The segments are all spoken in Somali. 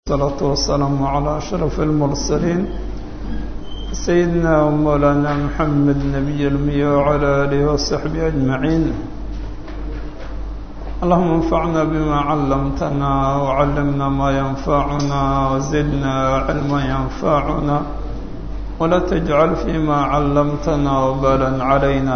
الصلاة والسلام على أشرف المرسلين سيدنا ومولانا محمد نبي المية وعلى آله وصحبه أجمعين اللهم انفعنا بما علمتنا وعلمنا ما ينفعنا وزدنا علما ينفعنا ولا تجعل فيما علمتنا وبالا علينا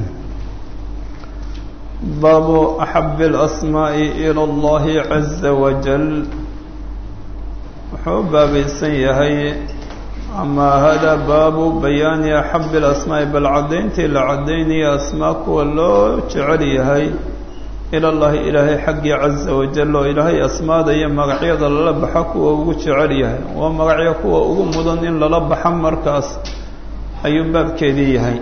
باب أحب الأسماء إلى الله عز وجل wuxuu baabaysan yahay ama hada baabu bayaani axabi اlasmaa'i bal caddayntii la caddaynaya asmaa kuwa loo jecel yahay ila llahi ilaahay xaggii caza wajal oo ilaahay asmaada iyo magacyada lala baxa kuwa ugu jecel yahay waa magacyo kuwa ugu mudan in lala baxa markaas ayuu baabkeedii yahay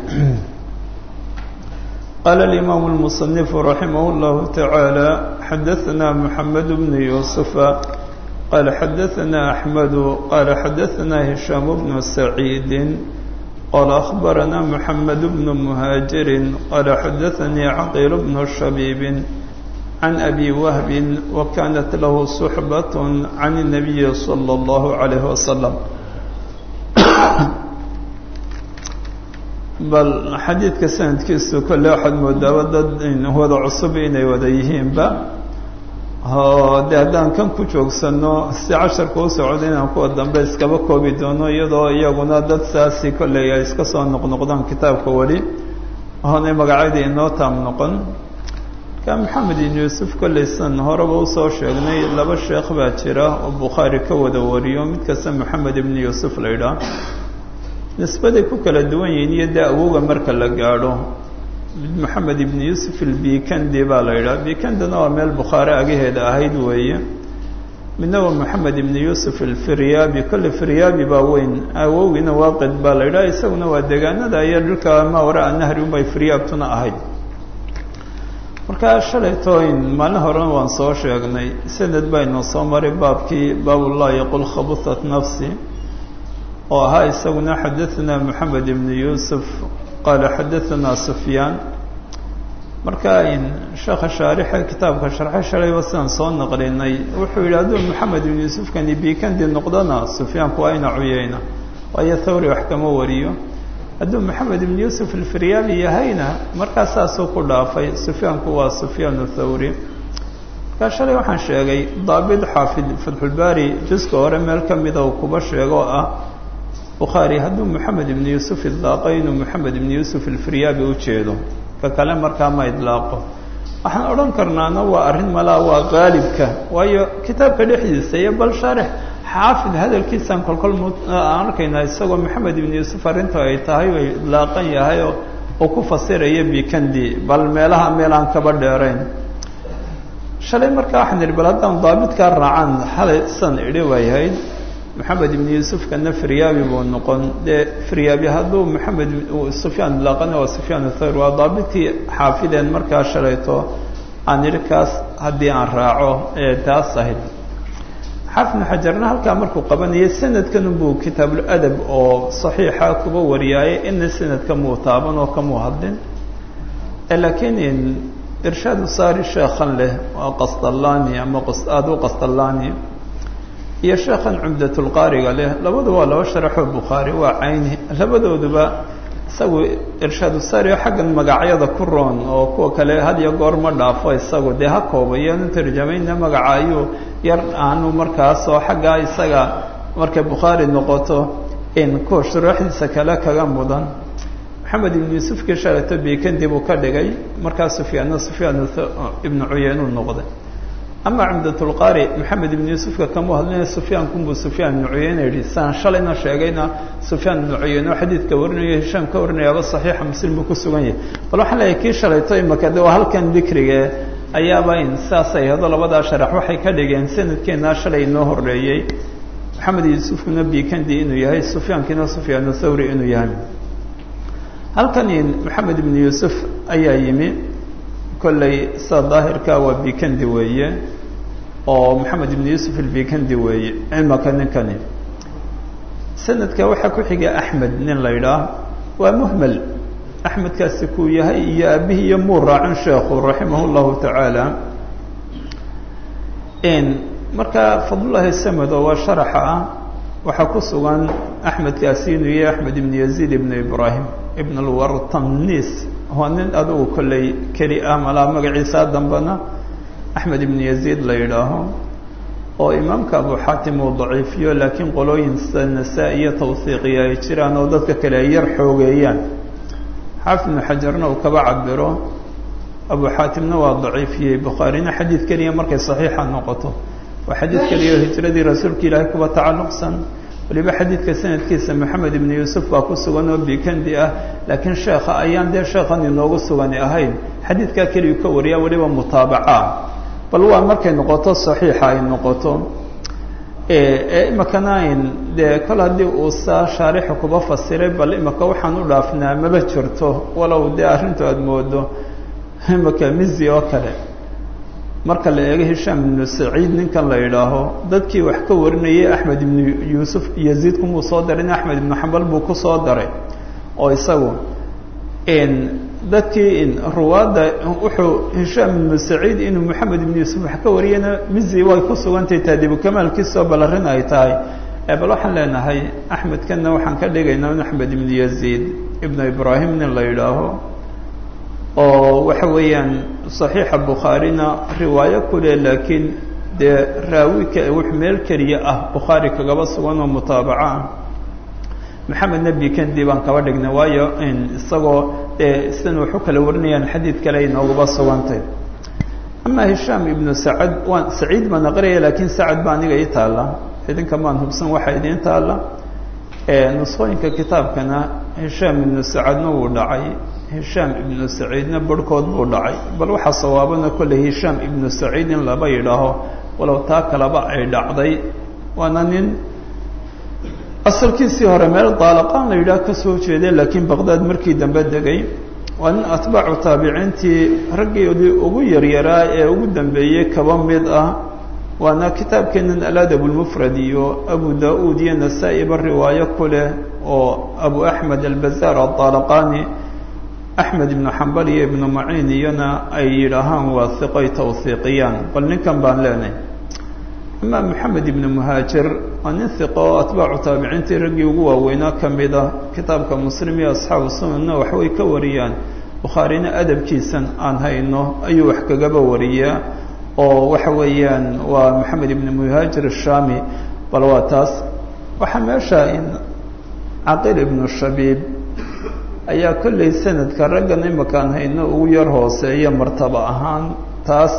qaala alimaamu اlmusanifu raximah اllahu tacaala xadaثna moxamed bnu yuusufa قال xdثna أحمد qال xdثna هiشhام بن سعيد qال أخبرna محمد بن مهاجر qال xdثnي عقيل بن شhبيب عن أبي وهب وكانت له صحبة عن النبي صلى الله عليه وسلم bal xadiidka sanadkiisu kole waxaad moodaaba dad wada cusub inay wada yihiinba de haddaan kan ku joogsano si casharka u socda inaan kuwa dambe iskaba koobi doono iyadoo iyaguna dad saasi kolley ay iska soo noqnoqdaan kitaabka weli oonay magacyadii inoo taam noqon marka maxamed ibn yuusuf kolley san horeba usoo sheegnay laba sheekh baa jira oo bukhaari ka wada wariyo mid kasta maxamed ibn yuusuf la idhaah nisbaday ku kala duwan yihiin iyo dee awowga marka la gaadho mid moxamed ibn yuusuf albikandi baa la yidhaha bikandina waa meel bukhaare agaheeda ahayd weeye midna waa moxamed ibn yuusuf alfiryaabi kolle firyaabi baa weyn awowgiina waaqid baa la yidhaha isaguna waa deegaanada iyo dhulka maa waraa nahri unbay firyaabtuna ahayd markaa shalaytooyn maalin horena waan soo sheegnay sanad baynu soo maray baabkii baabullah yaqul khabuthat nafsi oo ahaa isaguna xadaثna moxamed ibn yuusuf qala xadaثna sufyaan marka sheekha shaarixa kitaabka sharxe shalayba sidaan soo naqlinay wuxuu yidhi hadduu moxamed ibn yuusufkani bikandi noqdona sufyaanku waa ina cuyeyna waayo thawri wax kama wariyo hadduu moxamed ibn yuusuf alfiryaabi yahayna markaa saasuu ku dhaafay sufyaanku waa sufyaan thawri markaa shalay waxaan sheegay daabit xaafid fatxulbaari juska hore meel ka mida uu kuba sheego oo ah bukhaari hadduu moxamed ibn yuusuf idlaaqo inuu moxamed ibn yuusuf alfiryaabi u jeedo ka kale markaa ma idlaaqo waxaan odhan karnaana waa arrin malaa waa qaalibka waayo kitaabka dhexdiisa iyo bal shaarix xaafid hadalkiisaan kolkol aan arkaynaa isagoo moxamed ibn yuusuf arrinta ay tahay ay idlaaqan yahay oo uu ku fasiraya bikandi bal meelaha meel aan kaba dheerayn shalay markaa waxaan idhi bal haddaan daabitkaa raacaan xalay san idhi waayahayd moxamed ibn yuusufkana firyaabi buu noqon dee firyaabi hadduu moxamed sufyaan ilaaqana waa sufyaan thawr waa daabitkii xaafideen markaa shalayto aan idhi kaas haddii aan raaco ee taas ahayd xaafidnu xajarna halkaa markuu qabanayay sanadkan buu kitaabuladab oo saxiixa kuba wariyaaye ina sanadka muu taaban oo kamuu hadlin laakiin irshaadu saari sheekhan leh waa qasdallani ama aadu qasdallani iyo sheekhan cumdatulqaariga leh labadu waa laba sharaxoo bukhaari waa cayni labadooduba isagu irshaadu saari xaggan magacyada ku roon oo kuwa kale had iyo goor ma dhaafo isagu dee ha koobayaanu tarjamayna magaca ayuu yar aanu markaas oo xaggaa isaga markay bukhaari noqoto in kuwa shuruuxdiisa kale kaga mudan maxamed ibn yuusufkii shalato bikandi buu ka dhigay markaa sufyaanna sufyaan ibnu cuyeynu noqday ama cumdatulqaari maxamed ibn yuusufka kama hadlina sufyaankunbuu sufyaan ibnu cuyeyne yihi saan shalayna sheegayna sufyaan ibnu cuyeyne oo xadiidka warinayo hishaam ka warinayaaba saxiixa muslim buu ku sugan yahay bal waxaan leeyahay kii shalayto imaka de waa halkan dikrige ayaaba in saasay hado labadaa sharax waxay ka dhigeen sanadkeenaa shalay inoo horeeyey maxamed yuusufkuna bikandi inuu yahay sufyaankiina sufyaanu thawri inuu yahay halkan maxamed ibn yuusuf ayaa yimi kolley sida daahirka waa bikandi weeye oo maxamed ibn yuusuf albikandi weeye imaka ninkani sanadka waxaa ku xiga axmed nin la idhaah waa muhmel axmedkaasi kuu yahay iyo aabihii iyo muu raacin sheekhu raximah llahu tacaala marka fadlullahi samed oo waa sharaxa ah waxaa ku sugan axmed kaasinu iyo axmed ibn yaziid ibn ibrahim ibn alwartamnis waa nin adugu kolley keli ah malaa magaciisa dambena axmed ibn yaziid la yidhaaho oo imaamka abu xaatim uu daciifiyo laakiin qolooyin sida nasaa- iyo tawhiiqiya ay jiraan oo dadka kale ay yar xoogeeyaan xaafid ibnu xajarna uu kaba cabiro abu xaatimna waa daciifiyey bukhaarina xadiid keliya markay saxiixa noqoto waa xadiid keliya oo hijradii rasuulka ilaahay kuba tacalluqsan waliba xadiidka sanadkiisa maxamed ibnu yuusuf baa ku sugan oo bikandi ah laakiin sheekha ayaan dee sheekhan inoogu sugani ahayn xadiidkaa keliyu ka wariya waliba mutaabaca bal waa markay noqoto saxiixa ay noqoto imakana ayn dee kol haddii uu saa shaarixa kuba fasiray bal imaka waxaan u dhaafnaa maba jirto walow dee arrintu aada moodo imaka mizi oo kale marka la eego hishaam ibnu saciid ninkan la yidhaaho dadkii wax ka warinayay axmed ibnu yuusuf yaziid kumuu soo darin axmed ibnu xambal buu ku soo daray oo isagu dadkii ruwaadda wuxuu hishaam ibnu saciid inuu moxamed ibnu yuusuf wax ka wariyana mizi way ku sugantahay taadibu kamaalkiisoo bal arrin ay tahay bal waxaan leenahay axmedkanna waxaan ka dhigaynaa in axmed ibnu yaziid ibnu ibraahim nin la yidhaaho oo waxa weeyaan صaxiixa bukhaarina riwaayo kule laakiin dee raawika wux meel keliya ah bukhaari kagaba sugan oo mutaabaco ah maxamed nebi kendi baan kaba dhignay waayo isagoo dee sidan waxu kala warinayaan xadiid kale ay nooguba sugantay ama hishaam ibnu sacad waan saciid baan aqriyaya laakiin sacad ba aniga ii taalla idinka maan hubsan waxaa idiin taalla nusqooyinka kitaabkana hishaam ibnu sacadna wuu dhacay hishaam ibnu saciidna barhkood buu dhacay bal waxaa sawaabana kolley hishaam ibnu saciid in laba yidhaaho walow taa kaleba ay dhacday waana nin asalkiisii hore meel daalaqaan la yidhaah ka soo jeeday laakiin baqdaad markii dambe degay waa nin atbaacu taabiciintii raggeedii ugu yaryaraa ee ugu dambeeyey kaba mid ah waana kitaabkeenan aladab lmufrad iyo abu da-uud iyo nasaa-iba riwaayo ku leh oo abu axmed albazaar adaalaqani axmed ibnu xambal iyo ibnu maciin iyona ay yidhaahaan waa hiqoy tawhiiqiyaan bal ninkan baan leenahay ama maxamed ibnu muhaajir waa nin hiqo oo atbaacu taabiciintii raggii ugu waaweynaa ka mid ah kitaabka muslim iyo asxaabu sunanna waxbay ka wariyaan bukhaarina adabkiisan aan hayno ayuu wax kagaba wariyaa oo waxa weeyaan waa maxamed ibnu muhaajir ashami bal waa taas waxaa meesha in caqil ibnu shabiib ayaa kollay sanadka raggan imakaan hayno ugu yar hooseeya martaba ahaan taas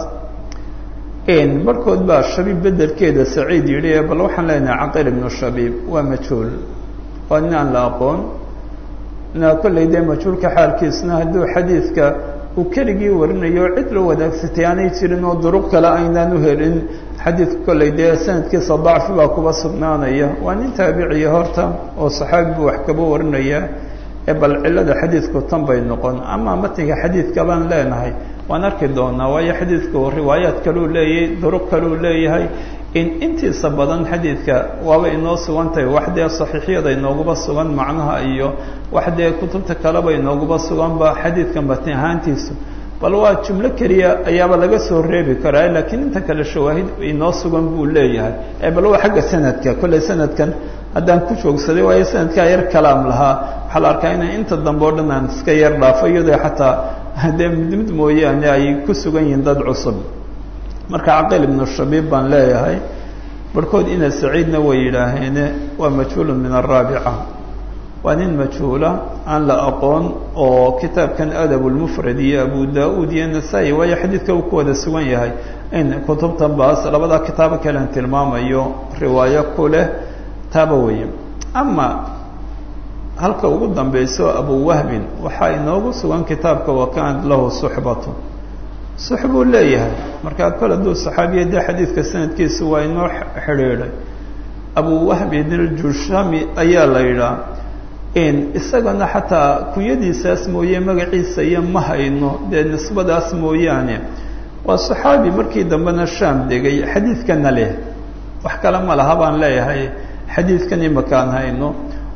barhkood baa shabiib bedelkeeda saciid yidhi bal waxaan leenahay caqil ibnu shabiib waa majhuul waa nin aan la aqoon na kollay dee majhuulka xaalkiisna hadduu xadiidka uu keligii warinayo cid la wadaagsatay aanay jirin oo duruq kale aynaan u helin xadiidka kollay dee sanadkiisa dacfi baa kuba sugnaanaya waa nin taabiciya horta oo saxaabi buu wax kaba warinaya ee bal cillada xadiidku tan bay noqon ama matniga xadiidka baan leenahay waan arki doonaa waayo xadiidku riwaayaad kaluu leeyahay duruq kaluu leeyahay in intiisa badan xadiidka waaba inoo sugantahay wax dee saxiixyada inooguba sugan macnaha iyo wax dee kutubta kaleba inooguba suganba xadiidka matni ahaantiisu bal waa jumlo keliya ayaaba laga soo reebi karaa laakiin inta kale shawaahid inoo sugan buu leeyahay ee bal waa xagga sanadka kolley sanadkan haddaan ku joogsaday waayo sanadkaa yar kalaam lahaa waxaa la arkaa inay inta dambe o dhan aan iska yar dhaafo iyadoo xataa haddee mid mid mooyaane ay ku sugan yihiin dad cusub marka caqil ibnu shabiib baan leeyahay barhkood ina saciidna way yidhaaheene waa majhuulun min araabica waa nin majhuula aan la aqoon oo kitaabkan adab lmufrad iyo abu da-uud iyo nasaa-i waayo xadiidka uu ku wada sugan yahay in kutubtan baas labada kitaabo kalean tilmaamayo riwaayo ku leh taaba weeye ama halka ugu dambeyso abu wahbin waxaa inoogu sugan kitaabka wakanat lahu suxbatu sux buu leeyahay markaa kol hadduu saxaabiya dee xadiidka sanadkiisa waa inoo xidhiidhay abu wahbin iljushami ayaa la yidhaah isagana xataa kunyadiisaas mooye magaciisa iyo ma hayno dee nisbadaas mooyaane waa saxaabi markii dambena shaam degay xadiidkana leh wax kale ma laha baan leeyahay xadiidkan imakaan hayno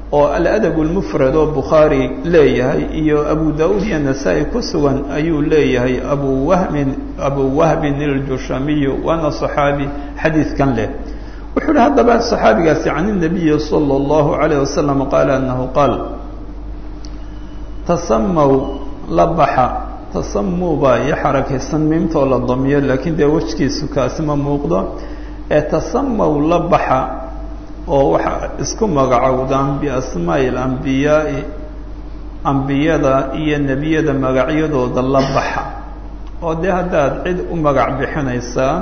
oo aladab lmufrad oo bukhaari leeyahay iyo abu da-uud iyo nasaa-i ku sugan ayuu leeyahay abu wahmin abu wahbin iljushamiyu waana صaxaabi xadiidkan leh wuxuu uhi haddaba صaxaabigaasi can الnabiyi salى اllahu عalayه wasalam qaala anahu qaal tasamaw la baxa tasamuu baa iyo xarakaysan miimtoo la damiyo laakiin dee wejkiisu kaasi ma muuqdo ee tasamaw la baxa oo waxaa isku magacowdaan biasmaa'i alambiyaai ambiyada iyo nebiyada magacyadooda la baxa oo dee haddaad cid u magac bixinaysaan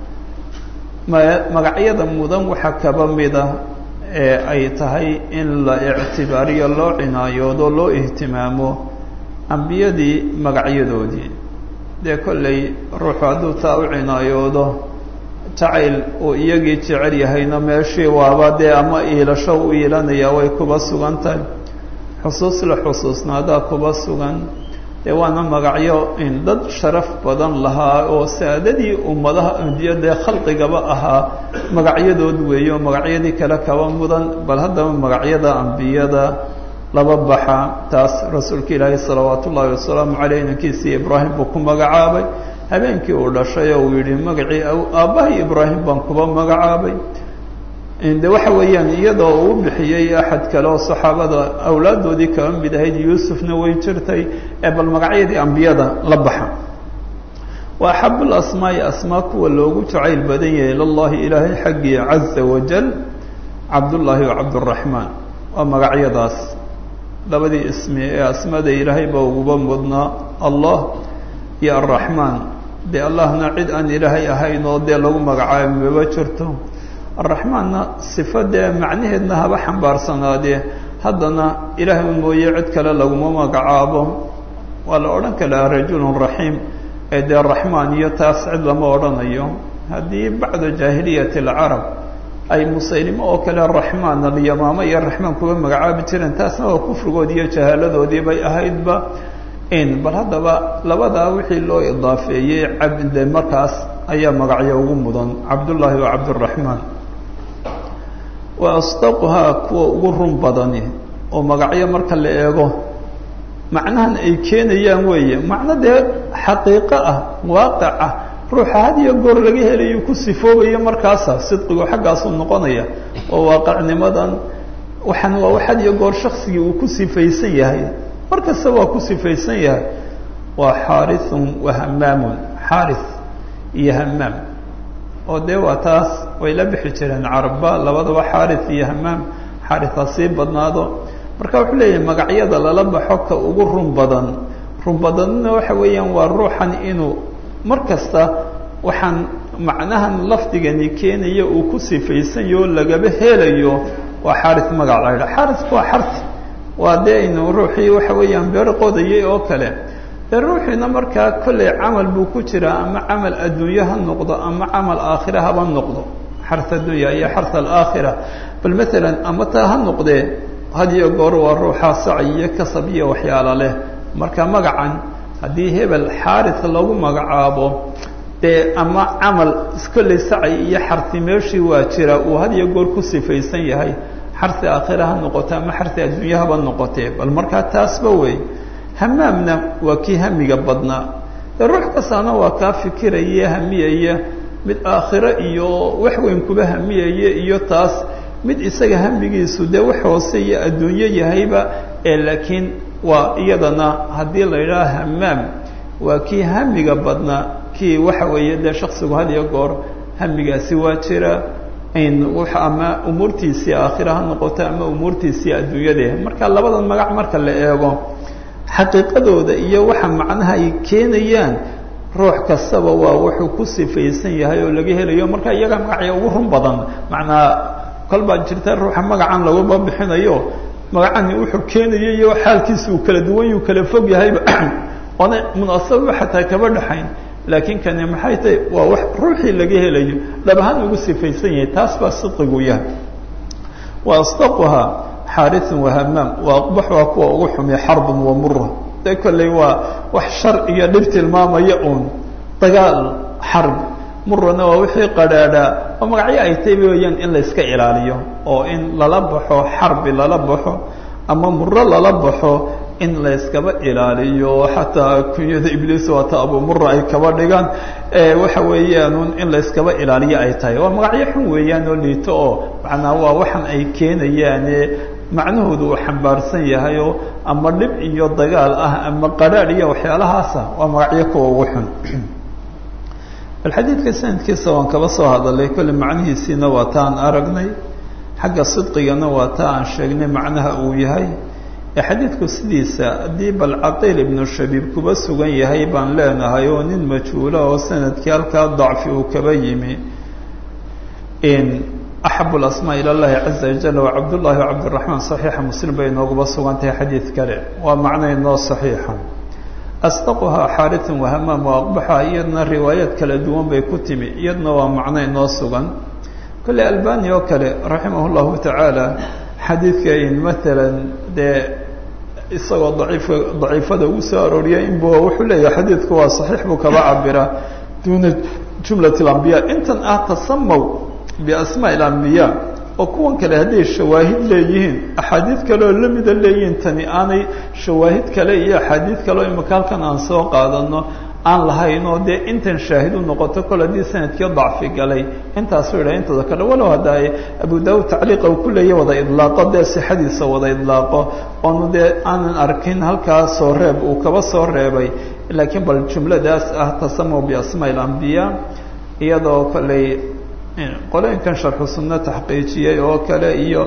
magacyada mudan waxaa kaba mida ee ay tahay in la ictibaariyo loo cinaayoodo loo ihtimaamo ambiyadii magacyadoodii dee kollay ruuxu hadduu taa u cinaayoodo jacayl uu iyagii jecel yahayna meeshii waaba dee ama iilasho u iilanaya way kuba sugan tahay xusuus la xusuusnaadaa kuba sugan dee waana magacyo in dad sharaf badan lahaa oo saadadii ummadaha dee khalqigaba ahaa magacyadood weeye oo magacyadii kale kaba mudan bal haddaba magacyada ambiyada laba baxa taas rasuulka ilaahi salawaat ullaahi wasalaamu caleyh inankiisii ibraahim buu ku magacaabay habeenkii uu dhashay oo uu yihi magacii aabbahay ibraahim baan kuba magacaabay de waxa weeyaan iyadoo uu bixiyey axad kale oo saxaabada awlaadoodii kaba mid ahayd yuusufna way jirtay ee bal magacyadii ambiyada la baxa wa axabu lasmaai asmaa kuwa loogu jacayl badan yahay ilallahi ilaahay xaggii caza wajal cabdullaahi wa cabduraxmaan waa magacyadaas labadii ismi ee asmada ilaahay baa uguba mudnaa allah iyo arraxmaan dee allahna cid aan ilaahay ahayn oo dee lagu magacaabo maba jirto arraxmaanna sifo dee macnaheedna haba xambaarsanaadee haddana ilaahay mooye cid kale laguma magacaabo waa la odhan karaa rajulun raxiim ee dee raxmaan iyo taas cid lama odhanayo haddii bacda jaahiliyati alcarab ay musaylimo oo kale raxmaan alyamaamo iyo raxmaan kuga magacaabi jireen taasna waa kufrigoodi iyo jahaaladoodii bay ahaydba in bal haddaba labadaa wixii loo idaafeeyey cabde markaas ayaa magacyo ugu mudan cabdullaahi wa cabduraxmaan wa asdaquhaa kuwa ugu run badani oo magacyo marka la eego macnahan ay keenayaan weeye macno dee xaqiiqo ah waaqic ah ruuxa had iyo goor laga helayo ku sifoobayo markaasa sidqigu xaggaasuu noqonaya oo waaqicnimadan waxaan waa wax had iyo goor shaksigii uu ku sifaysan yahay mar kasta waa ku sifaysan yahay waa xaarithun wa hamaamun xaarith iyo hamaam oo dee waa taas way la bixi jireen carabba labadaba xaarith iyo hamaam xaarith ha sii badnaado marka wuxuu leeyahay magacyada lala baxo ka ugu run badan run badanna waxa weeyaan waa ruuxan inuu mar kasta waxaan macnahan lafdigani keenaya uu ku sifaysanyaho lagaba helayo waa xaarith magac la yidhaha xaarithku waa xarti waa dee inu ruuxii waxa weeyaan beer qodayay oo kale dee ruuxiina markaa kollay camal buu ku jiraa ama camal adduunye ha noqdo ama camal aakhira haba noqdo xarth addunya iyo xarth alaakhira bal maalan ama taa ha noqdee had iyo goor waa ruuxaa saci iyo kasab iyo waxyaala leh marka magacan haddii hebel xaarith lagu magacaabo dee ama camal kollay saci iyo xarti meeshii waa jira uu had iyo goor ku sifaysan yahay xarti aakhira ha noqote ama xarti adduunya haba noqotee bal markaa taasba wey hamaamna waa kii hamiga badnaa dee ruux kastaana waa kaa fikiraya hamiyaya mid aakhiro iyo wax weyn kuba hamiyaya iyo taas mid isaga hamigiisu dee wax hoose iyo adduunyo yahayba ee laakiin waa iyadana haddii la yidhaha hamaam waa kii hamiga badnaa kii waxa weeye dee shaksigu had iyo goor hamigaasi waa jira ama umuurtiisii aakhira ha noqoto ama umuurtiisii adduunyade marka labadan magac marka la eego xaqiiqadooda iyo waxa macnaha ay keenayaan ruux kastaba waa wuxuu ku sifaysan yahay oo laga helayo marka iyaga magacya ugu run badan macnaa kol baa jirta ruuxa magacan laguma bixinayo magacani wuxuu keenaya iyo xaalkiisa uu kala duwan yuu kala fog yahayba oona munaasaba xataa kaba dhaxayn laakiin kani maxay tahay waa wax ruuxii laga helayo dhab ahaan ugu sifaysan yahay taas baa sidqigu yahay wa asdaquhaa xaariثun wahamaam wa aqbaxuhaa kuwa ugu xumiya xarbun wa mura dee kolley waa wax shar iyo dhib tilmaamaya uun dagaal xarb murana waa wixii qadhaadhaa oo magacyo ay tahay weeyaan in la iska ilaaliyo oo in lala baxo xarbi lala baxo ama muro lala baxo in la yskaba ilaaliyo xataa kunyada ibliis waata abumura ay kaba dhigaan waxa weeyaan in la yskaba ilaaliyo ay tahay waa magacyo xun weeyaan oo liito oo macnaa waa waxan ay keenayaane macnahoodu uu xambaarsan yahayo ama dhib iyo dagaal ah ama qadhaadh iyo waxyaalahaasa waa magacyo kuwa ugu xun bal xadiidka sanadkiisa waan kaba soo hadalay kolle macnihiisiina waa ta aan aragnay xagga sidqigana waa ta aan sheegnay macnaha uu yahay ee xadiidku sidiisa haddii bal caqiil ibnu shabiib kuba sugan yahay baan leenahay oo nin majhuula oo sanadkii halkaa dacfi uu kaba yimi axabu lasmaa ila llahi caza wajal wa cabdullahi wa cabdiraxmaan saxiixa muslim bay nooguba sugan tahay xadiid kale waa macno inoo saxiixa asdaquhaa xaaritan wahamaam wa aqbaxa iyadna riwaayaad kala duwan bay ku timi iyadna waa macno inoo sugan kolle albani oo kale raximah llahu tacaala xadiidka in maalan dee isagoo daciif daciifada ugu soo arooriyay inbu wuxuu leeyahay xadiidku waa saxiix buu kaba cabira duuna jumlat alambiya intan ah tasamaw biasmaa ilambiya oo kuwan kale hadday shawaahid leeyihiin axaadiid kale oo lamida leeyihiin tani aanay shawaahid kale iyo axaadiid kale oo imika halkan aan soo qaadano aan lahayn oo dee intan shaahid u noqoto kol haddii sanadkii dacfi galay intaasuu yidhaha intooda kale walow hadda abu daawud tacliiqa uu ku leeya wada idlaaqo dee sixadiisa wada idlaaqo oonu dee aanan arkin halkaa soo reeb uu kaba soo reebay laakiin bal jumladaas ah tasamaw biasmaa ilambiya iyadoo koley qolooyinkan sharxu sunno taxqiijiyey oo kale iyo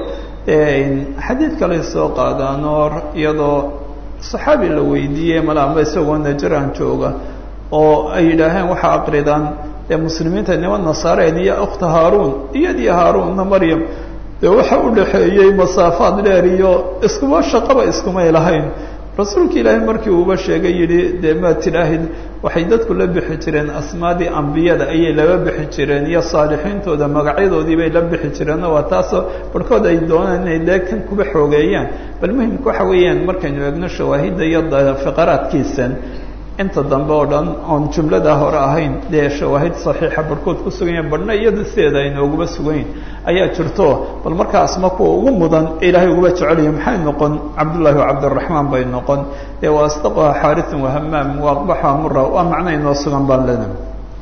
xadiid kale soo qaadaan oo iyadoo saxaabi la weydiiyey mala amba isagoo najaran jooga oo ay yidhaaheen waxaa aqridaan dee muslimiinta niman nasaareen iyo ukhta haaruun iyadii haaruunna maryam dee waxa u dhaxeeyey masaafaad dheer iyo iskuma shaqaba iskumay lahayn rasuulka ilaahay markii uuba sheegay yidhi dee maad tidhaahid waxay dadku la bixi jireen asmaadii ambiyada ayay laba bixi jireen iyo saalixiintooda magacyadoodii bay la bixi jireen waa taasoo barhkood ay doonaan inay dee kan kuba xoogeeyaan bal muhimka waxa weeyaan markaynu eegno shawaahidda iyo fiqaraadkiisan inta dambe oo dhan oon jumlada hore ahayn dee shawaahid saxiixa barhkood ku sugan yahin barhna iyada sideeda aynooguma sugayn ayaa jirto bal markaa asma kuwa ugu mudan ee ilaahay uguba jecelaya maxay noqon cabdullahi wa cabdiraxmaan bay noqon ee wa asdaquha xaariثan wahamaam wa aqbaxa mura waa macno inoo sugan baan lena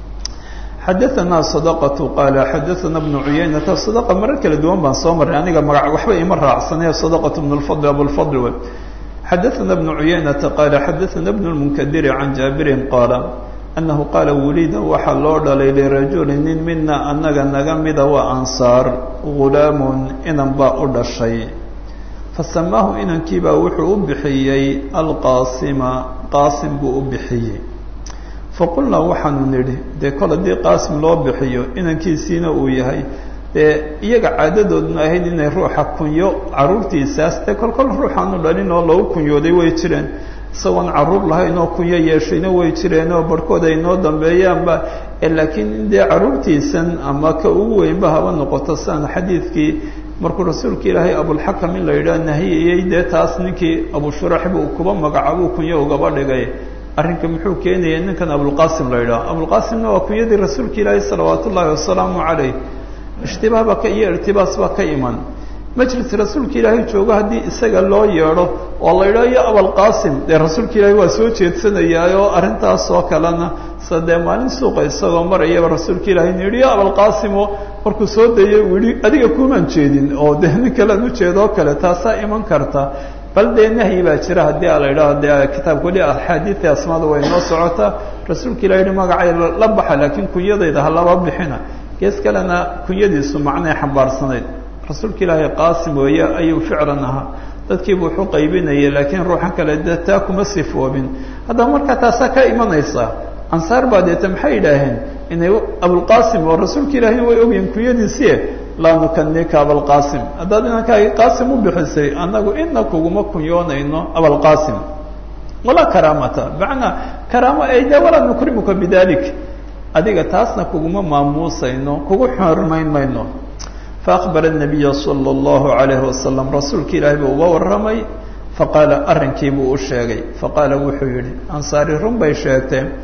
xadaثana sadaqatu qaala xadaثana bnu cuyaynata sadaqa marar kala duwan baan soo marray aniga magac waxba ima raacsanee sadaqatu bn lfadl abulfadl wey xadaثna بن عuyaynةa qال xadaثna بن المnkdiri عan jaabirin qaala أnahu qaala wulida waxaa loo dhalay lirajuli nin mina anaga naga mida waa ansaar gulaamun inan baa u dhashay fasamaahu inankiibaa wuxuu u bixiyey alqaasima qaasim buu u bixiyey faqulnaa waxaanu nidhi dee kol haddii qaasim loo bixiyo inankiisiina uu yahay dee iyaga caadadoodna ahayd inay ruuxa kunyo caruurtiisaas dee kolkol ruuxaanu dhalin oo lagu kunyooday way jireen isagoon caruur lahayn oo kunyo yeeshayna way jireen oo barhkood ay noo dambeeyaanba laakiin dee caruurtiisan ama ka ugu weynba haba noqoto siaan xadiidkii markuu rasuulka ilaahay abulxakam in la yidhaah nahiyayey dee taas ninkii abushuraxba uu kuba magacaabuu kunyo ugaba dhigay arrinka muxuu keenaya ninkan abulqaasim la yidhaah abulqaasimna waa kunyadii rasuulka ilaahay salawaat ullaahi wasalaamu calayh ishtibaah baa ka iyo irtibaas baa ka iman majlis rasuulka ilaahay joogo haddii isaga loo yeedho oo la yidhaho yo abalqaasim dee rasuulka ilaahay waa soo jeedsanayaa oo arrintaas oo kalena sa dee maalin suuqa isagoo marayaba rasuulka ilaahay nu yidhi yo abalqaasimo markuu soo dayay uu yihi adiga kumaan jeedin oo dee nin kalean ujeedoo kale taasaa iman karta bal dee nahyi baa jira haddii a la yidhaho dee kitaabka weli axaadiidta asmaada way noo socotaa rasuulka ilahi yihi magacay la baxa laakiin kunyadayda ha laba bixina gees kalena kunyadiisu macnay xambaarsanayd rasuulka ilaahay qaasim weeye ayuu ficlan ahaa dadkiibu wuxuu qaybinayay laakiin ruuxan kale dee taa kuma sifoobin haddaba markaa taasaa ka imanaysa ansaar baa deeta maxay yidhaaheen inay abulqaasim oo rasuulka ilaahayna way ogyihin kunyadiisie laa nukanika abalqaasim haddaad inankaagi qaasim u bixisay annagu ina kuguma kunyoonayno abalqaasim walaa karaamata macnaa karaamo ay de walaa nukrimuka bidalik adiga taasna kuguma maamuusayno kugu xormayn mayno faakbara الnabiya salى اllahu عalayhi wasalam rasuulka ilaahay buu uga warramay faqaala arrinkii buu u sheegay faqaala wuxuu yihi ansaari run bay sheegteen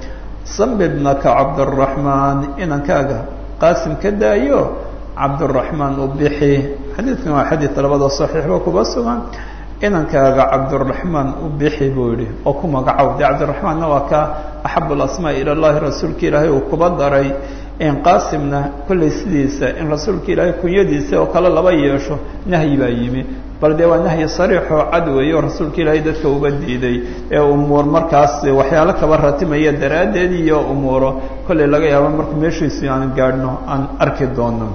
sami bnaka cabduraxmaan inankaaga qaasim ka daayo cabduraxmaan u bixi xadiidkan waa xadiid labada saxiixba kuba sugan inankaaga cabduraxmaan u bixi buu yihi oo ku magacow dee cabdiraxmaanna waa ka axab lasmaa ila llahi rasuulka ilaahay uu kuba daray qaasimna kollay sidiisa in rasuulka ilaahay kunyadiisa oo kale laba yeesho nahyi baa yimi bal dee waa nahyi sariixoo cad weeye oo rasuulka ilaahay dadka uba diiday ee umuur markaas waxyaalo kaba ratimaya daraaddeed iyo umuuro kollay laga yaabo marka meeshiisi aan gaadhno aan arki doono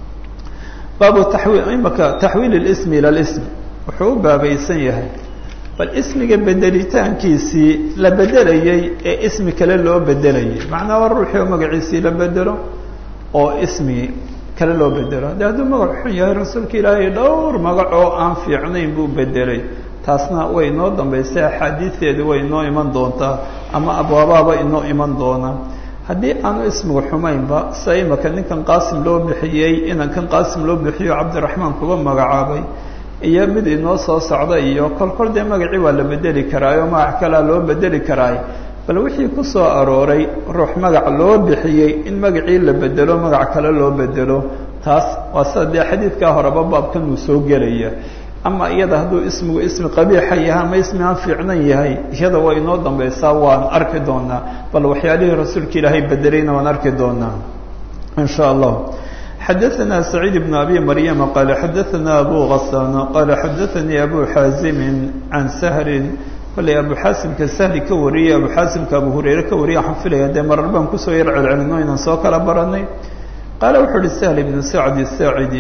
baabu tawiil imaka taxwiil اlismi ila lism wuxuu u baabaysan yahay bal ismiga bedelitaankiisii la bedelayey ee ismi kale loo bedelayay macnaa waa ruuxii oo magaciisii la bedelo oo ismi kale loo bedelo de hadduu magac xun yahay rasuulka ilaahay dhowr magac oo aan fiicnayn buu bedelay taasna way inoo dambaysay axaadiisteedu way inoo iman doontaa ama abwaabaaba inoo iman doonaa haddii aanu ismigu xumaynba sida imaka ninkan qaasim loo bixiyey inankan qaasim loo bixiyo cabdiraxmaan kuba magacaabay iyo mid inoo soo socda iyo kol kol dee magacii waa la bedeli karaayo magac kalea loo bedeli karaay bal wixii ku soo arooray ruux magac loo bixiyey in magacii la bedelo magac kale loo bedelo taas waa sida dee xadiidkaa horeba baabkan uu soo gelaya ama iyada hadduu ismigu ismi qabiixa yahay ama ismi aan fiicnan yahay iyada waa inoo dambaysaa waan arki doonaa bal waxyaalihii rasuulka ilaahay bedelayna waan arki doonaa in sha allah xadaثna سacيid بن abi maryama qala xadaثna abu غasaan qala xadaثanii abu xaazimi can sahri kollay abu xaasimka sahli ka wariyey abu xaasimka abu hurayre ka wariyay waxaan filaya dee marar baan kusoo yar celcelino inaan soo kala baranay qaala wuxuu uhi sahl ibnu sacdi saacidi